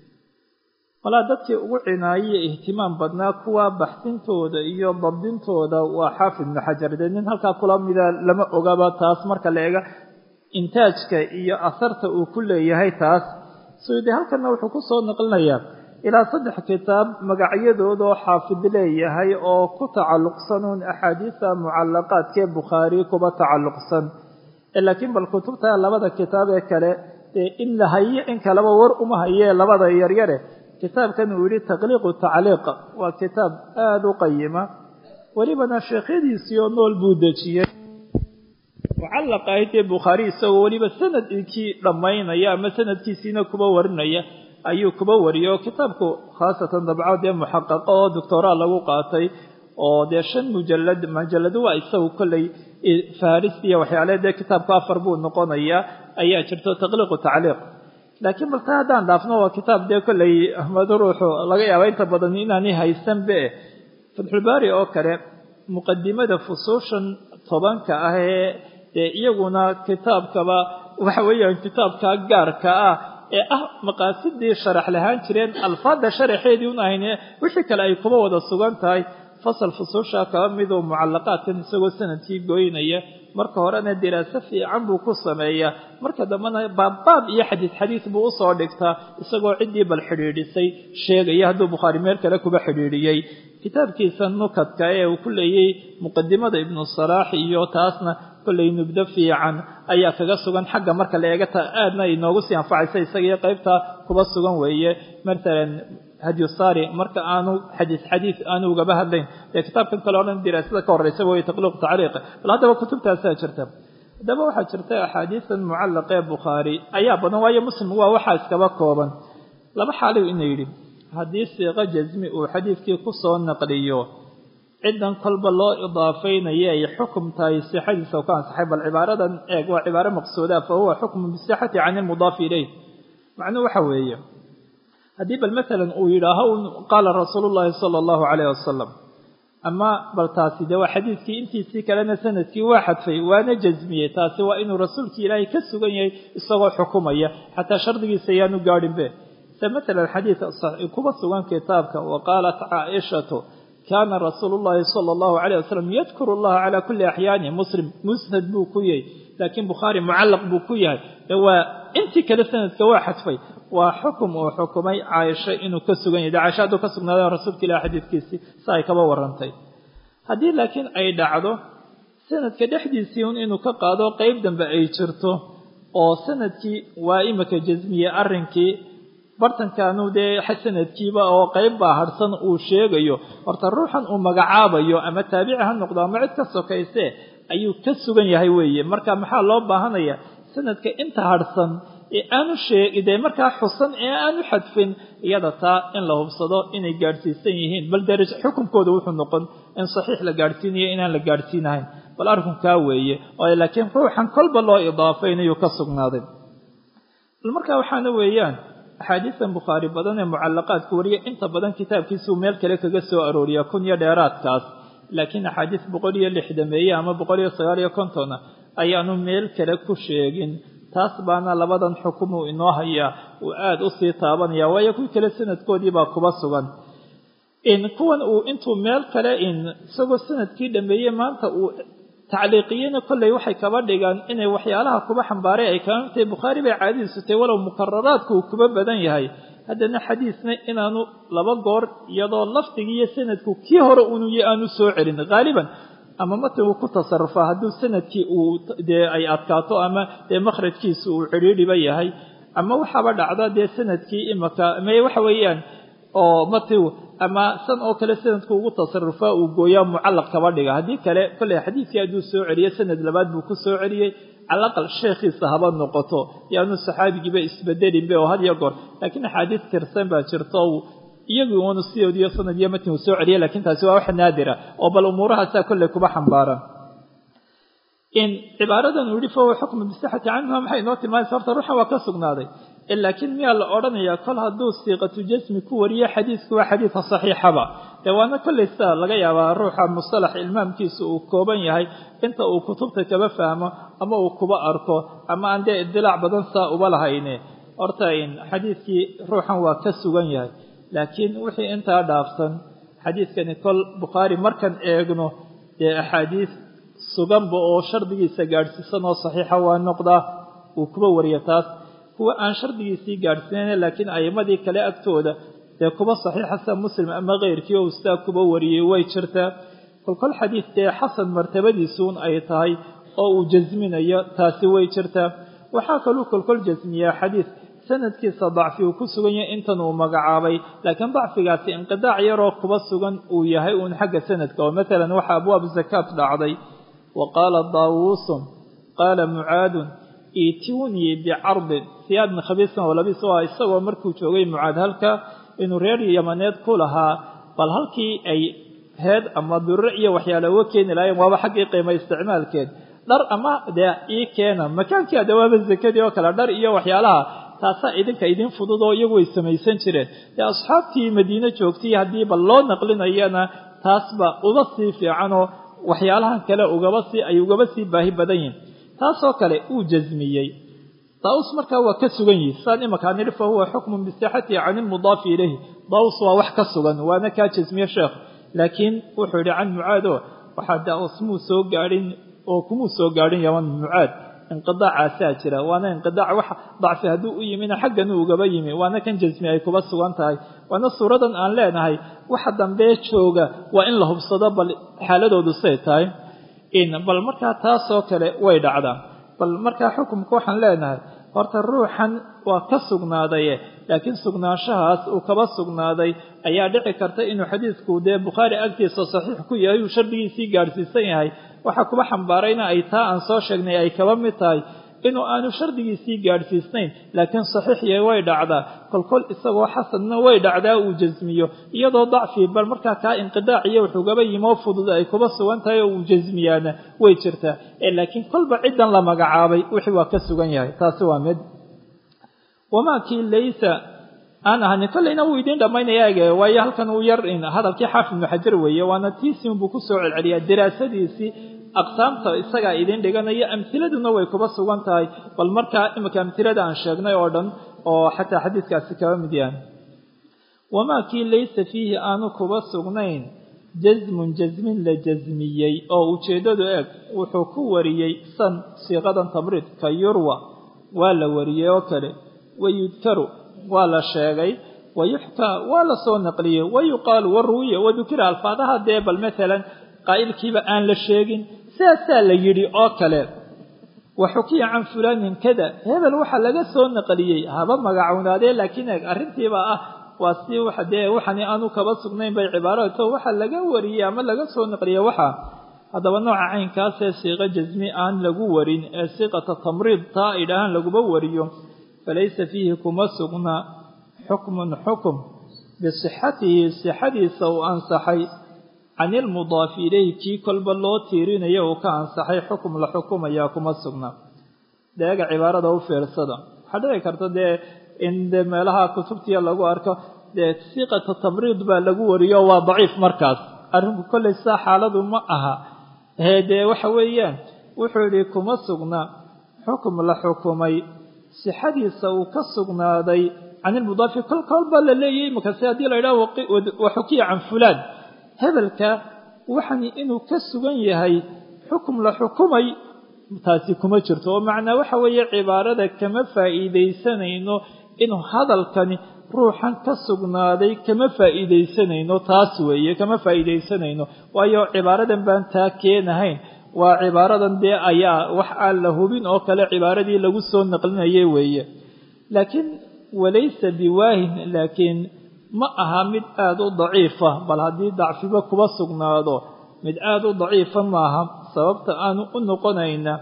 Speaker 1: walaa dadkii ugu cinaayiye ihtimaam badnaa kuwa baxsintooda iyo dabdintooda waa xaafid ibnu xajar dee nin halkaa kula mida lama ogaba taas marka la eega intaajka iyo asarta uu ku leeyahay taas suudi halkanna wuxuu ku soo naqlinayaa ilaa saddex kitaab magacyadoodoo xaafid leeyahay oo ku tacalluqsanuun axaadiisa mucallaqaadkee bukhaari kuba tacalluqsan laakiin bal kutubta labada kitaab ee kale dee in la haye in kaleba war uma hayee labada yaryare kitaabkan uu yihi taqliiqu tacliiq waa kitaab aada u qayima welibana sheekhyadiisii oo nool buu dejiyey mucallaq ahaytee bukhaari isagoo weliba sanadkii dhammaynaya ama sanadkiisiina kuba warinaya ayuu kuba wariyay oo kitaabku khaasatan dabco dee muxaqaqo oo doctoraa lagu qaatay oo dee shan mujalad majalado waa isagu kolley farisi iyo waxyaale dee kitaabku afar buu noqonayaa ayaa jirto taqliiqu tacliiq laakiin balse haddaan dhaafno waa kitaab dee kolley ahmado ruuxu laga yaaba inta badan inaanay haysanbe fatxulbaari oo kale muqadimada fusuushan tobanka ah ee dee iyaguna kitaabkaba waxa weeyaan kitaabka gaarka ah ee ah maqaasidii sharax lahaan jireen alfaadda sharaxeedii un ahayne wixii kale ay kuba wada sugan tahay fasal fusuusha kaba miduu mucallaqaadkan isagoo sanadkii goynaya marka horena diraaso fiican buu ku sameeyaa marka dambena baabbaab iyo xadiis xadiis buu usoo dhigtaa isagoo ciddii bal xidhiidhisay sheegaya hadduu bukhaari meel kale kuba xidhiidhiyey kitaabkiisa nukadka ee uu ku leeyay muqadimada ibnu salaax iyo taasna kollay nubdo fiican ayaa kaga sugan xagga marka la eega ta aadna inoogu sii anfacaysa isagii qaybta kuba sugan weeye maalan hadyusari marka aanu xadiis xadiis aanu ugaba hadlayn ee kitaabkan kale o dhan diraasada ka horreysa way taqliiq tacliiq bal haddaba kutubtaasaa jirta haddaba waxaa jirta axaadiisan mucallaqee bukhaari ayaa badan waayo muslim waa waxaa iskaba kooban laba xaaliw ina yidhi haddii siiqo jasmi uu xadiidkii ku soo naqliyo ciddan kolba loo idaafaynayo ay xukum tahay sixadiisa u ka ansaxay bal cibaaradan eeg waa cibaaro maqsuuda fa huwa xukmu bisixati can ilmudaafi ilayh macnuhu waxa weeye haddii bal maalan uu yidhaaho qaala rasuulu llaahi sala allahu calayh wasalam ama bal taasi dee waa xadiidkii intiisii kalena sanadkii waa xadfay waana jasmiyey taasi waa inuu rasuulkii ilaahay ka sugan yahay isagoo xukumaya xataa shardigiisa ayaanu gaadhinbe se maalan xadiid kuba sugan kitaabka wa qaalat caaishatu kaana rasuulu llaahi sala allahu calayh wasalam yadkuru allaha calaa kulli axyaani muslim musnad buu ku yahay laakiin bukhaari mucallaq buu ku yahay ee waa intii kale sanadka waa xadfay waa xukum uu xukumay caaisho inuu ka sugan yahay de caaisha hadduu ka sugnaada rasuulka ilahi xadiidkiisii si ay kaba warantay haddii laakiin ay dhacdo sanadka dhexdiisii un inuu ka qaado qeyb dambe ay jirto oo sanadkii waa imika jasmiye arrinkii bartankaanu dee sanadkiiba oo qeyb baa harhsan uu sheegayo horta ruuxan uu magacaabayo ama taabici ha noqdo ama cid ka sokayse ayuu ka sugan yahay weeye marka maxaa loo baahanaya sanadka inta harhsan ee aanu sheegide markaa xusan ee aanu xadfin iyada taa in la hubsado inay gaadhsiisan yihiin bal daraj xukunkooda wuxuu noqon in saxiix la gaadhsiinayo inaan la gaadhsiinahayn bal arrinkaa weeye oo laakiin ruuxan kolba loo idaafaynayu ka sugnaaday bal markaa waxaana weeyaan axaadiistan bukhaari badan ee mucallaqaadka wariya inta badan kitaabkiisuu meel kale kaga soo arooriya kun iyo dheeraadkaas laakiin axaadiis boqol iyo lixdameeye ama boqol iyo sagaal iyo kontona ayaanu meel kale ku sheegin taas baana labadan xukumuu inoo hayaa uu aada u sii taabanaya waayo kuwii kale sanadkoodii baa kuba sugan kuwan uu intuu meel kale isagoo sanadkii dhameeyey maanta uu tacliiqiyena kolley waxay kaba dhigaan inay waxyaalaha kuba xambaaray ay kaga tahay bukhaari bay caadadiisu tahay walow mukararaadku uu kuba badan yahay haddana xadiisna inaanu laba goor iyadoo lafdigii iyo sanadku kii hore unuyo aanu soo celin haaliban ama matan uu ku tasarufaa hadduu sanadkii uu dee ay adkaato ama dee makhrajkiisu uu cidhiidhiba yahay ama waxaaba dhacda dee sanadkii imaka me waxa weeyaan oo matiu ama san oo kale sanadku ugu tasarufaa uu gooyaa mucallaq kaba dhiga haddii kale kolley xadiidkii hadduu soo celiyo sanad labaad buu ku soo celiyey calaqal sheekhiisa haba noqoto yaanu saxaabigiiba isbedelinbe oo had iyo goor laakiin axaadiis tirsan baa jirto iyagu uunu sidoodiyo sanad iyo matin uu soo celiya lakiin taasi waa wax naadira oo bal umuurahaasaa kolley kuba xambaaran in cibaaradan uu yihi fahuwa xukmu bisixati canhuma maxay inoo tilmaamaysa horta ruuxan waa ka sugnaaday laakiin miyaa la odhanayaa kol hadduu siiqatu jasmi ku wariyo xadiisku waa xadiidka saxiixaba dee waana kolley sidaa laga yaabaa ruuxa mustalax ilmaamkiisa uu kooban yahay inta uu kutubta kaba fahmo ama uu kuba arko ama aan dee idilaac badan saa uba lahayne horta in xadiidkii ruuxan waa ka sugan yahay laakiin wixii intaa dhaafsan xadiidkani kol bukhaari markan eegno dee axaadiis suganba oo shardigiisa gaadhsiisan oo saxiixa waa noqdaa uu kuba wariya taas kuwa aan shardigiisii gaadhsiinayn laakiin a'imadii kale agtooda dee kuba saxiixa sida muslim ama keyrkii oo sidaa kuba wariyey way jirtaa kolkol xadiid dee xasan martabadiisuun ay tahay oo uu jasminayo taasi way jirtaa waxaa kaluu kolkol jasmiyaa xadiid sanadkiisa dacfi uu ku sugan yahay intan uu magacaabay laakiin dacfigaasi inqidaac yaroo kuba sugan uu yahay uun xagga sanadka oo maalan waxaa abwaab zakaat dhacday wa qaala daawuusun qaala mucaadun iitunii bicardin siyaadna khabiisan oo labis waa isagoo markuu joogay mucaad halka inuu reer yamaneed ku lahaa bal halkii ay heed ama durre iyo waxyaala uga keeni lahayen waaba xaggii qiima isticmaalkeed dhar ama dee ii keena makaankii adawaaba zakadii oo kale dhar iyo waxyaalaha taasaa idinka idin fudud oo iyagu way samaysan jireen dee asxaabtii madiine joogtay haddiiba loo naqlinayana taasba uga sii fiicanoo waxyaalahan kale ugaba sii ay ugaba sii baahi badan yihin taasoo kale uu jasmiyey daus markaa waa ka sugan yihi saan imakaa nidhi fa huwa xukmun bisixatihi can ilmudaafi ilayhi daus waa wax ka sugan waana kaa jasmiye sheekh laakiin wuxuu yidhi can mucaado waxaa daus muu soo gaadhin oo kumuu soo gaadhin yaman mucaad inqidaacaasaa jira waana inqidaac wax dacfi hadduu u yimina xagganu ugaba yimi waana kan jasmi ay kuba sugan tahay waana suuradan aan leenahay waxa dambee jooga waa in la hubsado bal xaaladoodu say tahay bal markaa taasoo kale way dhacdaa bal markaa xukumka waxaan leenahay horta ruuxan waa ka sugnaadaye laakiin sugnaanshahaas uu kaba sugnaaday ayaa dhici karta inuu xadiidku dee bukhaari agtiisa saxiix ku yahay uu shardigiisii gaadhsiisan yahay waxaa kuba xambaarayna ay taa aan soo sheegnay ay kaba mid tahay inuu aanu shardigiisii gaadhsiisnayn laakiin saxiix yahay way dhacdaa kolkol isagoo xasanna way dhacdaa uu jasmiyo iyadoo dacfi bal markaa kaa inqidaac iyo wuxuugaba yimoo fudud ay kuba sugan tahay oo uu jasmiyaana way jirtaa laakiin kolba ciddan la magacaabay wixii waa ka sugan yahay taasi waa mid wamaa kii laysa aan ahanin kollayna wuu idiin dhammaynaya ege waayo halkan uu yar hadalkii xaafid ibnu xajar weeye waana tiisiin buu kusoo celceliyaa diraasadiisii aqsaamta isagaa idiin dhiganaya amhiladuna way kuba sugan tahay bal markaa iminka amhilada aan sheegnay oo dhan oo xataa xadiidkaasi kaba mid yahan wamaa kii laysa fiihi aanu kuba sugnayn jasmun jasmin la jasmiyey oo ujeeddadu eeg wuxuu ku wariyey san siiqadan tamriid ka yurwa waa la wariyey oo kale wayudkaru waa la sheegay wayuxkaa waa la soo naqliyey wayuqaalu waruwiya wadukira alfaadaha dee bal maalan qaa'ilkiiba aan la sheegin sidaasaa la yidhi oo kale wa xukiya can fulaanin kada hebel waxaa laga soo naqliyey haba magacownaadee laakiin eeg arrintiiba ah waa si waxa dee waxani aanu kaba sugnayn bay cibaarato waxa laga wariyey ama laga soo naqliyey waxa haddaba nooca caynkaasee siiqo jasmi aan lagu warin ee siiqata tamriid taa ay dhahaan laguma wariyo falaysa fiihi kuma sugna xukmun xukum bisixatihi sixadiisa uu ansaxay can ilmudaafi ilayhi kii kolba loo tiirinayo uu ka ansaxay xukum la xukumayaa kuma sugna deega cibaarada u fiirsada waxaa dhici karta dee in dee meelaha kutubtiya lagu arko dee siiqata tamriid baa lagu wariyo waa daciif markaas arrinku kollay saa xaaladu ma aha ee dee waxa weeyaan wuxuu yidhi kuma sugna xukum la xukumay sixadiisa uu ka sugnaaday can ilmudaafi kol kolba la leeyahy imakase haddii la yidhaho wa xukiya can fulaan hebelka waxani inuu ka sugan yahay xukum la xukumay taasi kuma jirto oo macnaa waxa weeye cibaarada kama faa'iidaysanayno inuu hadalkani ruuxan ka sugnaaday kama faa'iidaysanayno taas weeye kama faa'iidaysanayno waayo cibaaradan baan taa keenahayn waa cibaaradan dee ayaa wax aan la hubin oo kale cibaaradii lagu soo naqlinayay weeye laakiin walaysa biwaahin laakiin ma aha mid aada u daciifa bal haddii dacfiba kuba sugnaado mid aada u daciifa maaha sababta aanu u noqonayna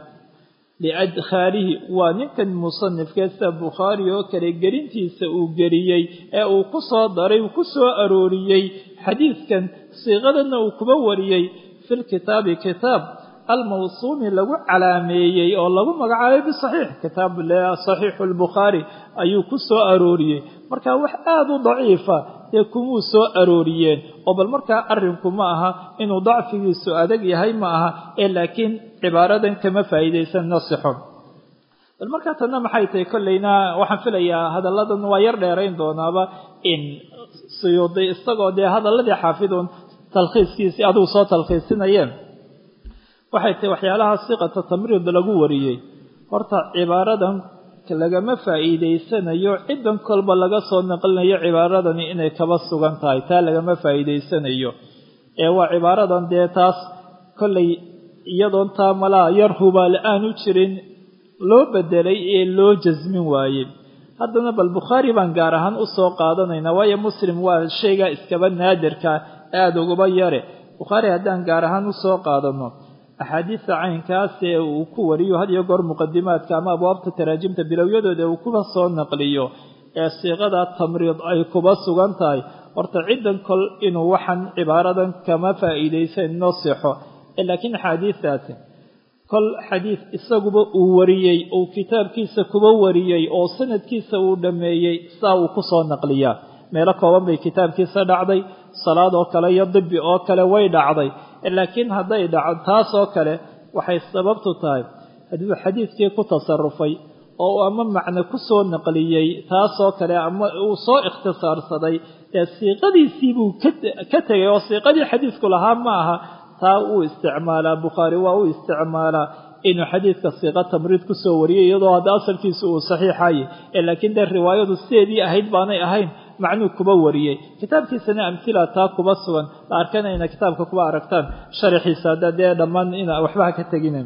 Speaker 1: liadkhaalihi waa ninkan musanifkee sida bukhaari oo kale gelintiisa uu geliyey ee uu ku soo daray uu ku soo arooriyey xadiidkan siiqadanna uu kuba wariyey fi lkitaabi kitaab almawsuumi lagu calaameeyey oo lagu magacaabay bisaxiix kitaab saxiixu lbukhaari ayuu ku soo arooriyey marka wax aada u daciifa dee kumuu soo arooriyeen oo bal markaa arrinku ma aha inuu dacfigiisu adag yahay ma aha ee laakiin cibaaradan kama faa'iidaysan nasixo bal markaa tanna maxay tahay kollayna waxaan filayaa hadalladan waa yar dheerayn doonaaba in suyuudi isagoo dee hadalladii xaafidun talkhiiskiisii adigu soo talkhiisinayeen waxay tahay waxyaalaha siqata tamriid lagu wariyey horta cibaaradan lagama faa'iidaysanayo ciddan kolba laga soo naqlinayo cibaaradani inay kaba sugan tahay taa lagama faa'iidaysanayo ee waa cibaaradan dee taas kollay iyadoon taa malaa yar hubaal aanu jirin loo bedelay ee loo jasmin waayey haddana bal bukhaari baan gaar ahaan u soo qaadanaynaa waayo muslim waa shaygaa iskaba naadirka aada uguba yare bukhaari haddaan gaar ahaan u soo qaadano axaadiista caynkaas ee uu ku wariyo had iyo goor muqadimaadka ama abwaabta taraajimta bilowyadooda uu kuba soo naqliyo ee siiqada tamriid ay kuba sugan tahay horta ciddan kol inuu waxaan cibaaradan kama faa'iidaysan inoo sixo laakiin axaadiidaasi kol xadiid isaguba uu wariyey uu kitaabkiisa kuba wariyey oo sanadkiisa uu dhammeeyey saa uu ku soo naqliyaa meelo kooban bay kitaabkiisa dhacday salaad oo kale iyo dibi oo kale way dhacday laakiin hadday dhaco taas oo kale waxay sababtu tahay hadduu xadiidkii ku tasarufay oo ama macno ku soo naqliyey taasoo kale ama uu soo ikhtisaarsaday ee siiqadiisii buu ka tegay oo siiqadii xadiidku lahaa ma aha taa uu isticmaalaa bukhaari waa uu isticmaalaa inuu xadiidka siiqa tamriid ku soo wariyay iyadoo hadda asalkiisu uu saxiixaye laakiin dee riwaayadu sideedii ahayd baanay ahayn macnuu kuba wariyey kitaabkiisana amhila taa kuba sugan la arkana ina kitaabka kuba aragtaan sharaxiisa hadda dee dhammaan ina waxbaha ka tegina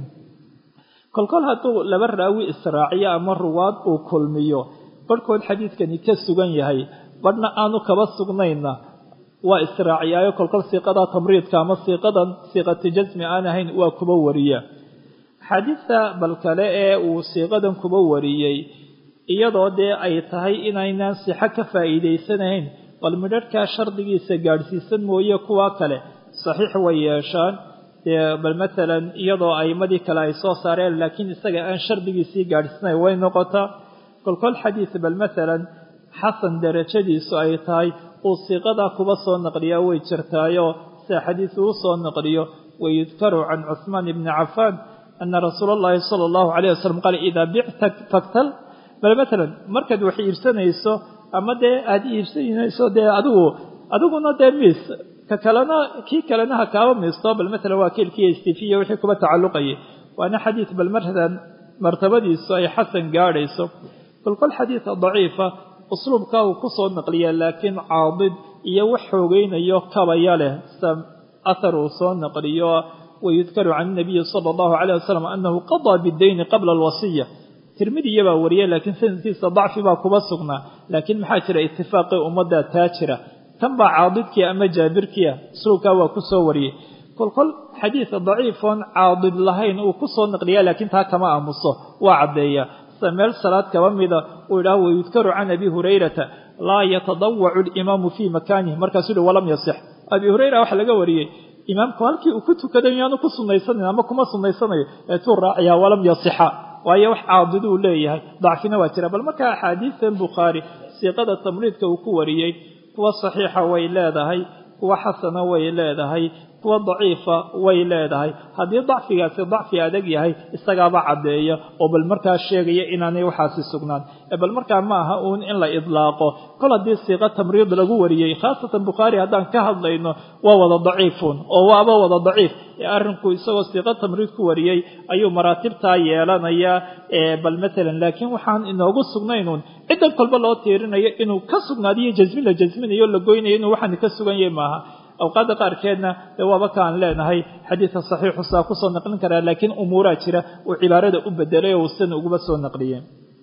Speaker 1: kolkol hadduu laba raawi israaciyo ama ruwaad uu kulmiyo barhkood xadiidkani ka sugan yahay badhna aanu kaba sugnayna waa israaciyaayo kolkol siiqada tamriidka ama siiqadan siiqati jasmi aan ahayn waa kuba wariya axaadiidta bal kale ee uu siiqadan kuba wariyey iyadoo dee ay tahay inaynaan sixo ka faa'iidaysanayn bal midharhkaa shardigiisa gaadhsiisan mooye kuwa kale saxiix way yeeshaan dee bal matalan iyadoo a'imadii kale ay soo saareen laakiin isaga aan shardigiisii gaadhsiinayn way noqotaa kolkol xadiid bal matalan xasan darajadiisu ay tahay uu siiqadaa kuba soo naqliyaa way jirtaayo sida xadiis uu soo naqliyo wayudkaru can cuhmaan ibni cafaan ana rasuula allahi sala allahu calayh wasalam qaala idaa bicta faktal bal matalan markaad wax iibsanayso ama dee aada iibsanayso dee adigu adiguna dee miis ka kalena kii kalena ha kaaba miisto bal matalan waa kiilkiiyo istifiya wixii kuba tacalluqayay waana xadiid bal mardan martabadiisu ay xasan gaadhayso kolkol xadiida daciifa usluubkaa uu ku soo naqliya laakiin caadid iyo wax xoogeynayo kabaya leh sida athar uu soo naqliyo wayudkaru can inabiyi sala allahu calayh wasalam annahu qadaa bidayni qabla alwasiya tirmidiya baa wariyay laakiin sanadkiisa dacfi baa kuba sugnaa laakiin maxaa jira itifaaqii ummadda taa jira kan baa caadidkii ama jaabirkiia usluubkaa waa ku soo wariyey kolkol xadiid daciifoon caadid lahayn uu ku soo naqliya laakiin taa kama aamuso waa caddeeya sida meel salaad kaba mida uu idhaah wayudkaru can abi hurayrata laa yatadawacu alimaamu fii makaanihi markaasuu uhi walam yasix abi hurayra waxaa laga wariyey imaamku halkii uu ku tukaday miyaanu ku sunaysanayn ama kuma sunaysanayo eetuu raacayaa walam yasixa waayo wax caadiduu leeyahay dacfina waa jira bal markaa axaadiistan bukhaari siiqada tamriidka uu ku wariyey kuwa saxiixa way leedahay kuwa xasana way leedahay kuwa daciifa way leedahay haddii dacfigaasi dacfi adag yahay isagaaba caddeeya oo bal markaa sheegaya inaanay waxaasi sugnaan bal markaa ma aha uun in la idlaaqo kol haddii siiqa tamriid lagu wariyey khaasatan bukhaari haddaan ka hadlayno waa wada daciifun oo waaba wada daciif arrinku isagoo siiqa tamriid ku wariyey ayuu maraatibtaa yeelanayaa bal matalan laakiin waxaan inoogu sugnaynuun ciddan kolba loo tiirinayo inuu ka sugnaadiyo jasmin la jasminayo la goynayo inuu waxaan ka sugan yahay maaha awqaadda qaarkeedna dee waaba kaan leenahay xadiidka saxiixu saa kusoo naqlin karaa laakiin umuuraa jira uu cibaarada u bedelay oo uusan uguba soo naqliyeen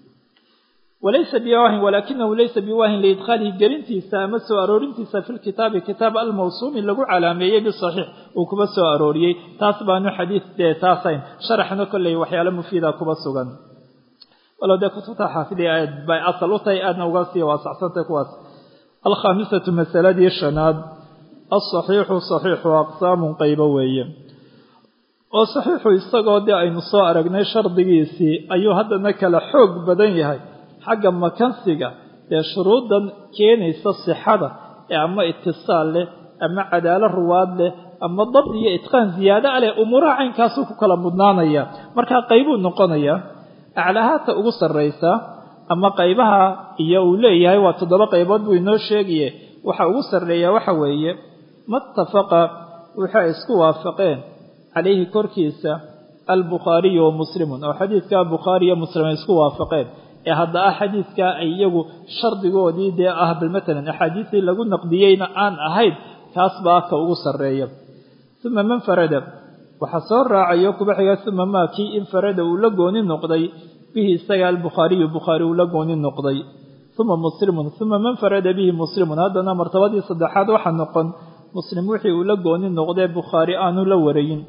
Speaker 1: walaysa biwaahin walaakinahu laysa biwaahin liidkhaalihi gelintiisa ama soo aroorintiisa fi lkitaabi kitaab almawsuumi lagu calaameeyey bisaxiix uu kuba soo arooriyey taas baanu xadiid dee taasayn sharaxna kolley waxyaalo mufiida kuba sugan walow dee kutubta xaafidii aad bay asal u tahay aadna uga sii waasacsantay kuwaas alkhaamisatu masaladii shanaad alsaxiixu saxiixu aqsaamun qaybo weeye oo saxiixu isagoo dee aynu soo aragnay shardigiisii ayuu haddana kala xoog badan yahay xagga makansiga ee shuruuddan keenaysa sixada ee ama itisaal leh ama cadaalo ruwaad leh ama dabd iyo itqaan ziyaado a leh umuuraha caynkaasuu ku kala mudnaanaya markaa qaybuu noqonayaa aclahaata ugu sarraysaa ama qaybaha iyo uu leeyahay waa toddoba qaybood buu inoo sheegaye waxa ugu sarreeyaa waxa weeye matafaqa waxay isku waafaqeen calayhi korkiisa albukhaariyu wa muslimun oo xadiidka bukhaari iyo muslim ay isku waafaqeen ee hadda ah xadiidka ay iyagu shardigoodii dee ah bal matalan axaadiistii lagu naqdiyeyna aan ahayn kaas baa ka ugu sarreeya uma man farada waxaa soo raacayo kuba xiga uma maa kii infarada uu la gooni noqday bihi isaga albukhaariyu bukhaari uu la gooni noqday uma muslimun uma man farada bihi muslimun haddana martabadii saddexaad waxaa noqon muslim wixii uu la gooni noqdee bukhaari aanu la warayin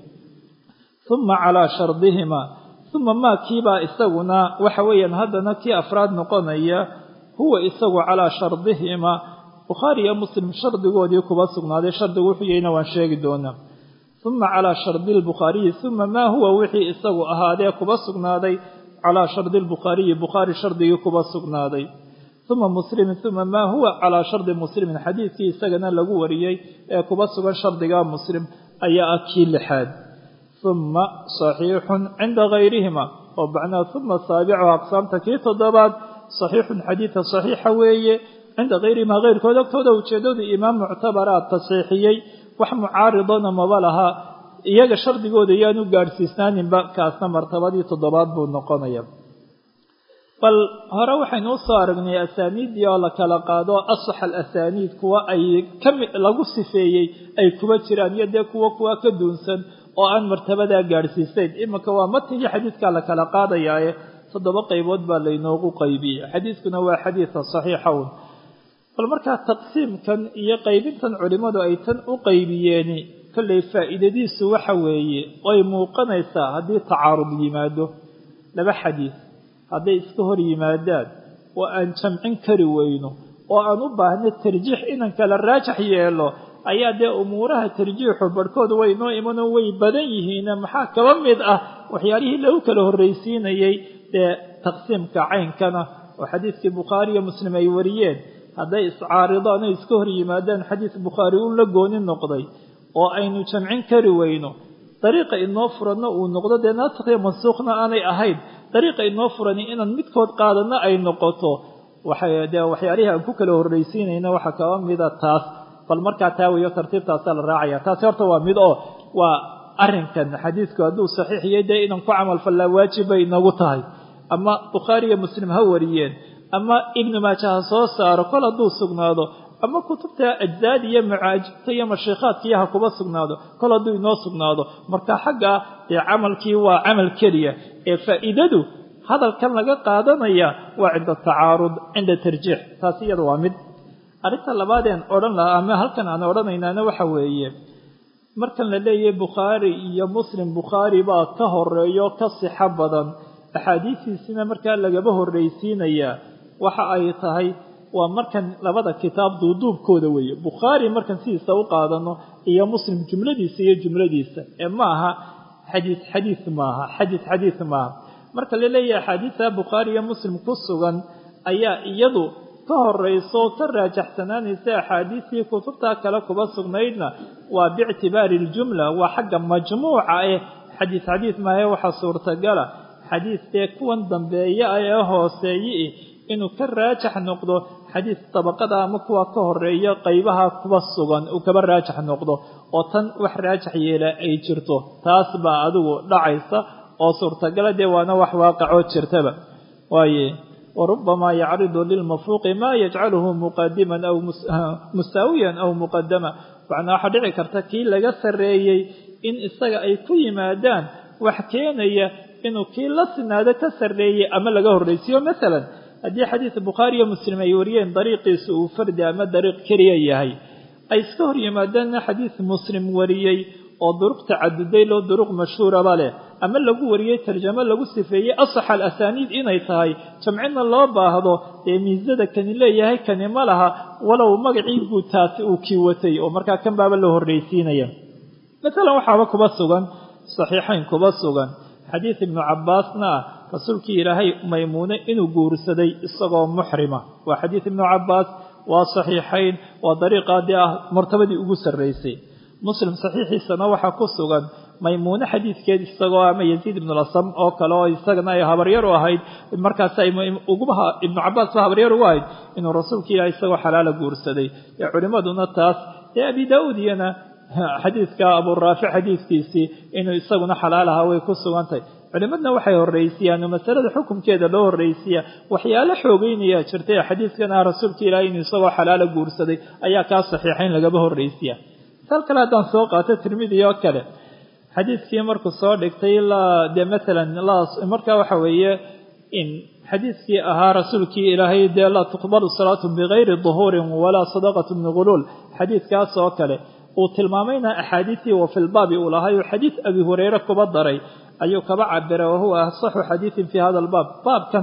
Speaker 1: uma calaa shardihima uma maa kiibaa isaguna waxa weeyaan haddana kii afraad noqonaya huwa isagu calaa shardihima bukhaari iyo muslim shardigoodii kuba sugnaaday shardigu wuxuu yahayna waan sheegi doonaa uma calaa shardi lbukhaariyi uma maa huwa wixii isagu ahaadee kuba sugnaaday calaa shardi lbukhaariyi bukhaari shardigii kuba sugnaaday uma muslimin uma maa huwa calaa shardi muslimin xadiidkii isagana lagu wariyey ee kuba sugan shardiga muslim ayaa ah kii lixaad uma saxiixun cinda gayrihima oo bacnaa uma saabicu aqsaamta kii toddobaad saxiixun xadiida saxiixa weeye cinda gayrihima keyrkood agtooda ujeedadu imaam muctabara tasxiixiyey wax mucaaridona maba laha iyaga shardigooda yaanu gaadhsiisnaaninba kaasna martabadii toddobaad buu noqonaya bal hore waxaynu u soo aragnay asaaniiddii oo la kala qaado asax alasaniid kuwa ay kami lagu sifeeyey ay kuba jiraan iyo dee kuwa kuwa ka duunsan oo aan martabadaa gaadhsiisayn iminka waa matnigii xadiidkaa la kala qaadayaaye toddoba qaybood baa laynoogu qaybiyey xadiidkuna waa xadiida saxiixa un bal markaa taqsiimkan iyo qaybintan culimmadu ay tan u qaybiyeeni kollay faa'iidadiisu waxa weeye way muuqanaysaa haddii tacaarud yimaado laba xadiid hadday iska hor yimaadaan oo aan jamcin kari weyno oo aan u baahno tarjiix inan kala raajax yeelo ayaa dee umuuraha tarjiixu barhkood way noo imanoo way badan yihiine maxaa kaba mid ah waxyaalihii lagu kala horraysiinayey dee taqsiimka caynkana oo xadiidkii bukhaari iyo muslim ay wariyeen hadday iscaaridaan o iska hor yimaadaan xadiis bukhaari uun la gooni noqday oo aynu jamcin kari weyno dariiqa inoo furanna uu noqdo dee naasikhiyo mansuukhna aanay ahayn dariiqa inoo furani inaan midkood qaadana ay noqoto waxay dee waxyaalihii aan ku kala horraysiinayna waxaa kaba mida taas bal markaa taa weeyo tartiibtaasaa la raacaya taasi horta waa mid oo waa arrinkan xadiidku hadduu saxiix yahay dee inaan ku camal fallaa waajib bay inagu tahay ama bukhaari iyo muslim ha wariyeen ama ibnu maaja ha soo saaro kol hadduu sugnaado ama kutubta ajzaad iyo macaajibta iyo mashiikhaadkiiyo ha kuba sugnaado kol hadduu inoo sugnaado marka xagga dee camalkii waa camal keliya ee faa'iidadu hadalkan laga qaadanaya waa cinda tacaarud cinda tarjiix taasi iyada waa mid arrinta labaadeen odhan lahaa ama halkan aan odhanaynaana waxa weeye markan la leeyahay bukhaari iyo muslim bukhaari baa ka horeeyo ka sixo badan axaadiistiisina markaa lagaba horraysiinayaa waxa ay tahay waa markan labada kitaab duuduubkooda weeye bukhaari markan sidiisa u qaadano iyo muslim jumladiisa iyo jumladiisa ee ma aha xadiis xadiis maaha xadiis xadiis maaha marka la leeyahay axaadiista bukhaari iyo muslim ku sugan ayaa iyadu ka horayso oo ka raajaxsanaanaysa axaadiistii kutubtaa kale kuba sugnaydna waa biictibaari iljumla waa xagga majmuuca eh xadiis xadiis maahe waxaa suurtagala xadiis dee kuwan dambeeya ah ee hooseeye inuu ka raajax noqdo xadiis dabaqada ama kuwa ka horeeya qaybaha kuba sugan uu kaba raajax noqdo oo tan wax raajax yeela ay jirto taas baa adigu dhacaysa oo suurtagala dee waana wax waaqicoo jirtaba waaye warubamaa yacridu lilmafruuqi maa yajcaluhu muqadiman aw musaawiyan aw muqadama macnaa waxaa dhici karta kii laga sarreeyey in isaga ay ku yimaadaan wax keenaya inuu kii la sinaado ka sarreeyey ama laga horraysiiyo masalan haddii xadiis bukhaari iyo muslim ay wariyeen dariiqiisu uu fardi ama dariiq keliya yahay ay iska hor yimaadaanna xadiis muslim wariyey oo duruq tacaduday loo duruq mashhuuraba leh ama lagu wariyey tarjamo lagu sifeeyey asax al asaaniid inay tahay jamcina loo baahdo dee miisada kani leeyahay kani ma laha walow magacii guud taasi uu kii watay oo markaa kan baaba la horraysiinaya masalan waxaaba kuba sugan saxiixayn kuba sugan xadiis ibnu cabbaasna ah rasuulkii ilaahay maymuune inuu guursaday isagoo muxrima waa xadiis ibnu cabbaas waa saxiixayn waa dariiqaadii ah martabadii ugu sarraysay muslim saxiixiisana waxaa ku sugan maymuune xadiidkeed isagoo ama yaziid ibnu lasam oo kale oo isagana ay habaryar u ahayd markaas ay uguba ibnu cabbaas ba habaryar ugu ahayd inuu rasuulka ilaah isagoo xalaala guursaday ee culimmaduna taas ee abi daa'uud iyana xadiidka aburaafic xadiidkiisii inuu isaguna xalaal ahaa way ku sugantahay culimadna waxay horraysiiyaan oo masalada xukunkeeda loo horraysiiya waxyaalo xoogeynayaa jirtay xadiidkan ah rasuulka ilaahay inuu isagoo xalaala guursaday ayaa kaa saxiixayn lagaba horraysiya sal kale haddaan soo qaato tirmidi oo kale xadiidkii markuu soo dhigtay dee maalan markaa waxa weeye in xadiidkii ahaa rasuulkii ilaahay dee laa tuqbalu salaatu bigayri duhuurin walaa sadaqatu min guluul xadiidkaas oo kale uu tilmaamayna axaadiistii wa filbaabi uu lahay oo xadiid abi hureyre kuba daray ayuu kaba cabiray wahuwa asaxu xadiidin fii hada albaab baabkan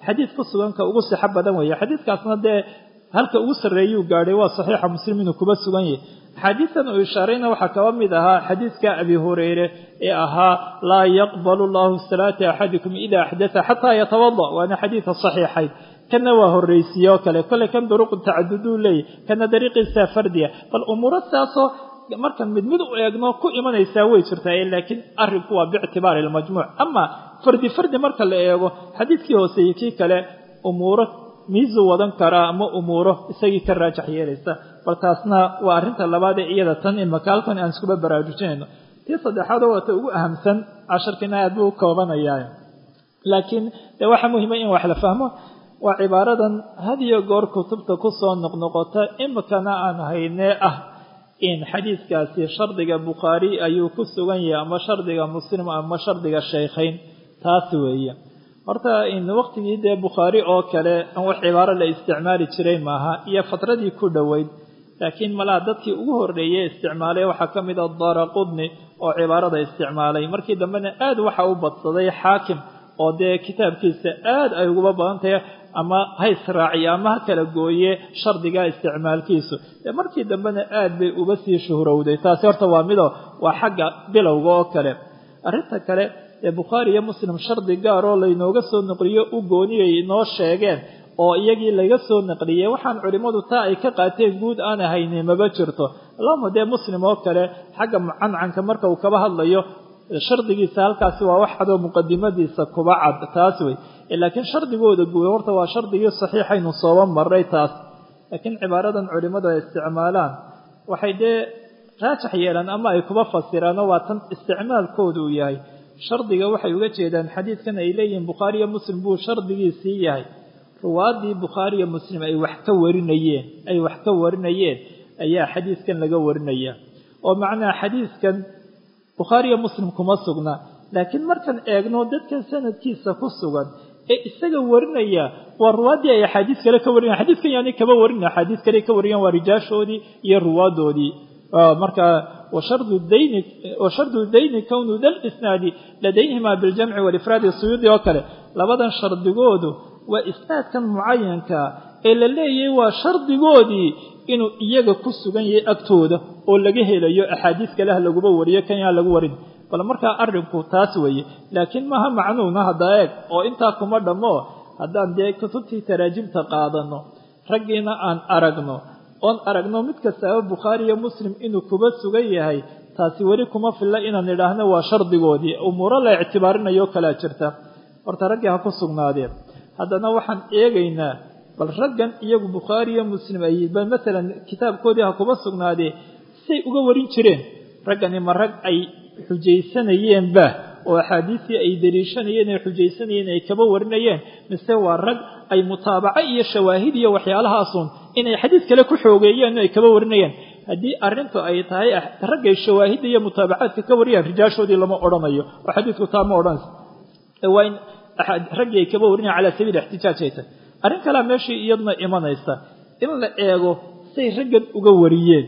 Speaker 1: xadiid ku suganka ugu sixo badan weeye xadiidkaasna dee halka ugu sarreeyuu gaadhay waa saxiixa muslim inuu kuba sugan yahay axaadiistan uu ishaarayna waxaa kaba mid ahaa xadiidka abi hureyre ee ahaa laa yaqbalu llahu salaata axadikum ida axdatha xataa yatawada waana xadiidka saxiixayd kana waa horreysiye oo kale kolley kan duruqu tacaduduu leeyahy kana dariiqiisa fardiya bal umuuro saasoo markan mid mid u eegno ku imanaysaa way jirtaa laakiin arrinku waa biictibaari almajmuuc ama fardi fardi marka la eego xadiidkii hooseeyey kii kale umuuro miisu wadan karaa ama umuuro isagii ka raajax yeelaysa bal taasna waa arrinta labaad ee iyada tan imaka halkan aan iskuba baraarujinayno tii saddexaadoo waata ugu ahamsan casharkiina aad buu u koobanayaa laakiin dee waxaa muhiima in wax la fahmo waa cibaaradan had iyo goor kutubta kusoo noqnoqota imikana aan haynee ah in xadiidkaasi shardiga bukhaari ayuu ku sugan yahay ama shardiga muslim ama shardiga shaykhayn taas weeye horta in waqtigii dee bukhaari oo kale an wax cibaaro la isticmaali jiray maaha iyo fatradii ku dhoweyd laakiin malaha dadkii ugu horreeyey isticmaalay waxaa ka mid a dara qudni oo cibaarada isticmaalay markii dambena aad waxa u badsaday xaakim oo dee kitaabkiisa aad ay uguba badan tahay ama ha israaciye ama ha kala gooye shardiga isticmaalkiisu dee markii dambena aad bay uga sii shuhrowday taasi horta waa mido waa xagga bilowga oo kale arrinta kale ee bukhaari iyo muslim shardi gaar oo laynooga soo naqliyo u gooniyay inoo sheegeen oo iyagii laga soo naqliyey waxaan culimmadu taa ay ka qaateen guud aan ahayni maba jirto allahuma dee muslim oo kale xagga mucancanka marka uu kaba hadlayo shardigiisa halkaasi waa wax cadoo muqadimadiisa kuba cad taas wey laakiin shardigooda guud horta waa shardigii saxiixaynu sooba maray taas laakiin cibaaradan culimmadu ay isticmaalaan waxay dee raajax yeelaan ama ay kuba fasiraano waa tan isticmaalkoodu uu yahay shardiga waxay uga jeedaan xadiidkan ay leeyihiin bukhaari iyo muslim buu shardigiisii yahay ruwaaddii bukhaari iyo muslim ay wax ka warinayeen ay wax ka warinayeen ayaa xadiidkan laga warinaya oo macnaha xadiidkan bukhaari iyo muslim kuma sugna laakiin markaan eegno dadkan sanadkiisa ku sugan ee isaga warinaya waa ruwaaddii ay axaadiis kale ka warinayan xadiidkan yaani kaba warin axaadiis kale ka wariyaan waa rijaashoodii iyo ruwaaddoodii marka washardu dayni washardu dayni kownu da lisnaadi ladayhima biljamci walifraadi suyuudi oo kale labadan shardigoodu waa isnaadkan mucayanka ee la leeyahay waa shardigoodii inuu iyaga ku sugan yahay agtooda oo laga helayo axaadiis kale ha laguba wariyo kan yaa lagu warin bal markaa arrinku taas weeye laakiin maaha macnuuna hadda eeg oo intaa kuma dhammo haddaan dee kutubtii taraajimta qaadano raggiina aan aragno oon aragno mid kastaaba bukhaari iyo muslim inuu kuba sugan yahay taasi weli kuma filla inaan idhaahno waa shardigoodii umuuro la ictibaarinayo kalaa jirta horta raggii ha ku sugnaadeen haddana waxaan eegaynaa bal raggan iyagu bukhaari iyo muslim ay bal masalan kitaabkoodii ha kuba sugnaadee say uga warin jireen raggani ma rag ay xujaysanayeenba oo axaadiistii ay daliishanayeen ay xujaysanayeen ay kaba warinayeen mise waa rag ay mutaabaco iyo shawaahid iyo waxyaalahaasun inay xadiis kale ku xoogeeyeen ay kaba warinayeen haddii arrintu ay tahay raggay shawaahidda iyo mutaabacaadka ka wariyaan rijaashoodii lama odhanayo oo xadiisku taa ma odhanaysa waa in raggii ay kaba warinayan calaa sabiili ixtijaaj ay tahay arrin kalea meeshii iyadna imanaysa in la eego say raggan uga wariyeen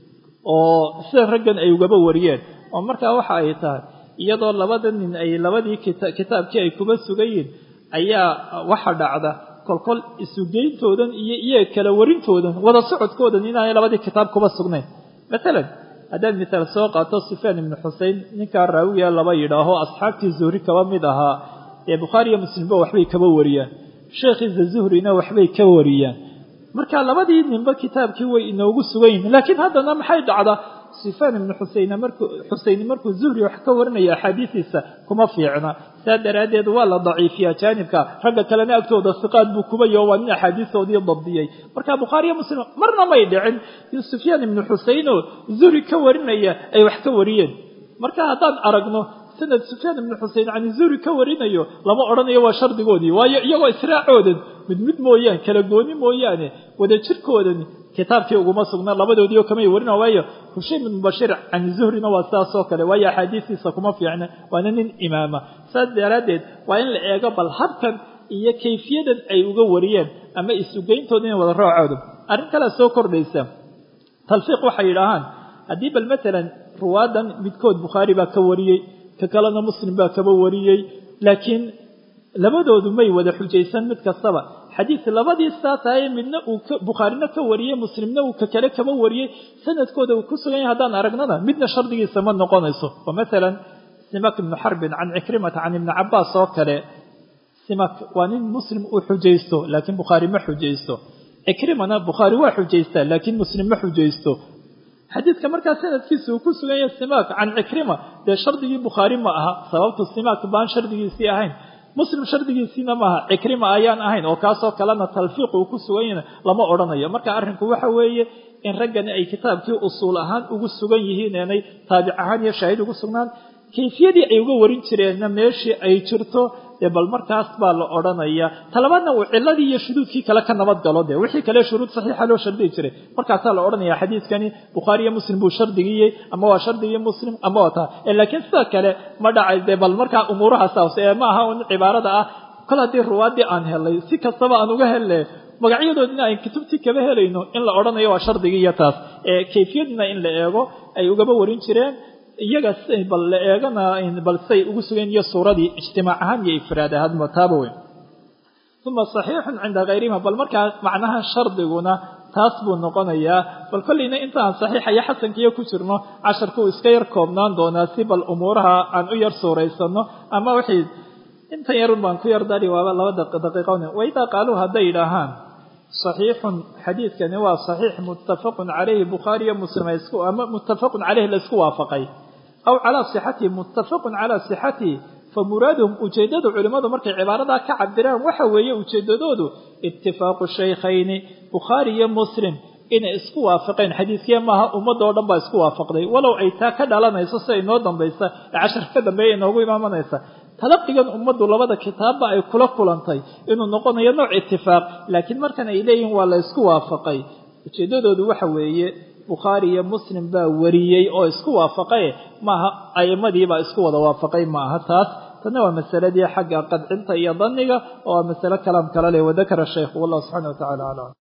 Speaker 1: oo sida raggan ay ugaba wariyeen oo markaa waxa ay tahay iyadoo labada nin ay labadii kitaabkii ay kuba sugayiin ayaa waxa dhacda kolkol isugeyntoodan iyo iyaga kala warintoodan wada socodkoodan inaanay labadii kitaab kuba sugnayn matalan haddaan misaal soo qaato sufyaan ibnu xusein ninkaa raawiga laba yidhaaho asxaabtii zuhri kaba mid ahaa ee bukhaari iyo muslimba waxbay kaba wariyaan sheekhiisa zuhrina waxbay ka wariyaan marka labadii ninba kitaabkii way inoogu sugan yihin laakiin haddana maxay dhacdaa sufyaan ibnu xuseyn markuu xuseyni markuu zuhri wax ka warinaya axaadiisiisa kuma fiicna saa daraaddeed waa la daciifiyaa jaanibka ragga kalena agtooda siqaad buu kubayo waa nin axaadiistoodii dabdiyey marka bukhaariyo muslim marna may dhicin in sufyaan ibnu xuseyn oo zuhri ka warinaya ay wax ka wariyeen marka haddaan aragno sanad sufyaan ibnu xusein cani zuhri ka warinayo lama odhanayo waa shardigoodii waayo iyagoo israacoodan mid mid mooyaane kala gooni mooyaane wada jirkoodani kitaabkii uguma sugna labadoodii oo kamay warina waayo hushaym ibnu bashiir cani zuhrina waa sidaas oo kale waayo axaadiistiisa kuma fiicna waana nin imaama saas daraaddeed waa in la eego bal habkan iyo kayfiyadan ay uga wariyeen ama isugeyntooda inay wada roocooda arrin kalea soo kordhaysa talfiiq waxay yidhaahaan haddii bal matalan ruwaadan midkood bukhaari baa ka wariyey ka kalena muslim baa kaba wariyey laakiin labadoodu may wada xujaysan mid kastaba xadiid labadii saa tahay midna uu bukhaarina ka wariyey muslimna uu ka kale kama wariyey sanadkooda uu ku sugan yahay haddaan aragnana midna shardigiisa ma noqonayso oo masalan simak ibnu xarbin can cikrimata can ibni cabaas oo kale simak waa nin muslim uu xujaysto laakiin bukhaari ma xujaysto cikrimana bukhaari waa xujaystaa laakiin muslim ma xujaysto xadiidka markaa sanadkiisa uu ku sugan yahay simak can cikrima dee shardigii bukhaari ma aha sababtu simak baan shardigiisii ahayn muslim shardigiisiina maaha cikrima ayaan ahayn oo kaasoo kalena talfiiq uu ku sugan yahay lama odhanayo marka arrinku waxa weeye in raggani ay kitaabkii usuul ahaan ugu sugan yihiin eenay taabic ahaan iyo shaahid ugu sugnaan kayfiyadii ay uga warin jireenna meeshii ay jirto dee bal markaas baa la odhanaya talabaadna uu ciladii iyo shuduudkii kale ka nabad galo dee wixii kale shuruud saxiixa loo shardiyi jiray markaasaa la odhanaya xadiidkani bukhaari iyo muslim buu shardigiyey ama waa shardigii muslim ama waa taa laakiin sida kale ma dhacay dee bal markaa umuurahaas hoose ee ma aha un cibaarada ah kol haddii ruwaadii aan helay si kastaba aan uga helle magacyadoodina ay kutubtii kaba helayno in la odhanayo waa shardigii iyo taas ee kayfiyadina in la eego ay ugaba warin jireen iyaga bal la eegana bal say ugu sugan iyo suuradii ijtimaac ahaan iyo ifraad ahaanba taaba weyn uma saxiixun cinda kayrihima bal markaa macnaha shardiguna taas buu noqonayaa bal kollayna intaan saxiixa iyo xasankiiyo ku jirno casharka uu iska yar koobnaan doonaa si bal umuuraha aan u yar suuraysano ama wixii intan yar baan ku yar dari waaba laba daqiiqon waidaa qaaluu hadday yidhaahaan صaxiixun xadiidkani waa صaxiix muttafaqun calayhi bukhaariyo muslim ama muttafaqun caleyhi laysku waafaqay aw calaa sixatihi muttafaqun calaa sixatihi famuraaduhum ujeeddada culimmadu markay cibaaradaa ka cabiraan waxa weeye ujeeddadoodu itifaaqu shaykhayni bukhaari iyo muslim inay isku waafaqeen xadiidkiya maaha ummadoo dhan baa isku waafaqday walow ay taa ka dhalanayso si ay noo dambaysa ee casharka ka dambeeya inoogu imaamanaysa talaqigan ummaddu labada kitaabba ay kula kulantay inuu noqonayo nooc itifaaq laakiin markan ay leeyihiin waa la ysku waafaqay ujeeddadoodu waxa weeye bukhaari iyo muslim baa wariyey oo isku waafaqaye maaha aimadiibaa isku wada waafaqay maaha taas tanna waa masaladii xagga qadcinta iyo danniga oo waa masale kalaam kala leh wadakara shaykhu wallahu subxana wa tacala aclam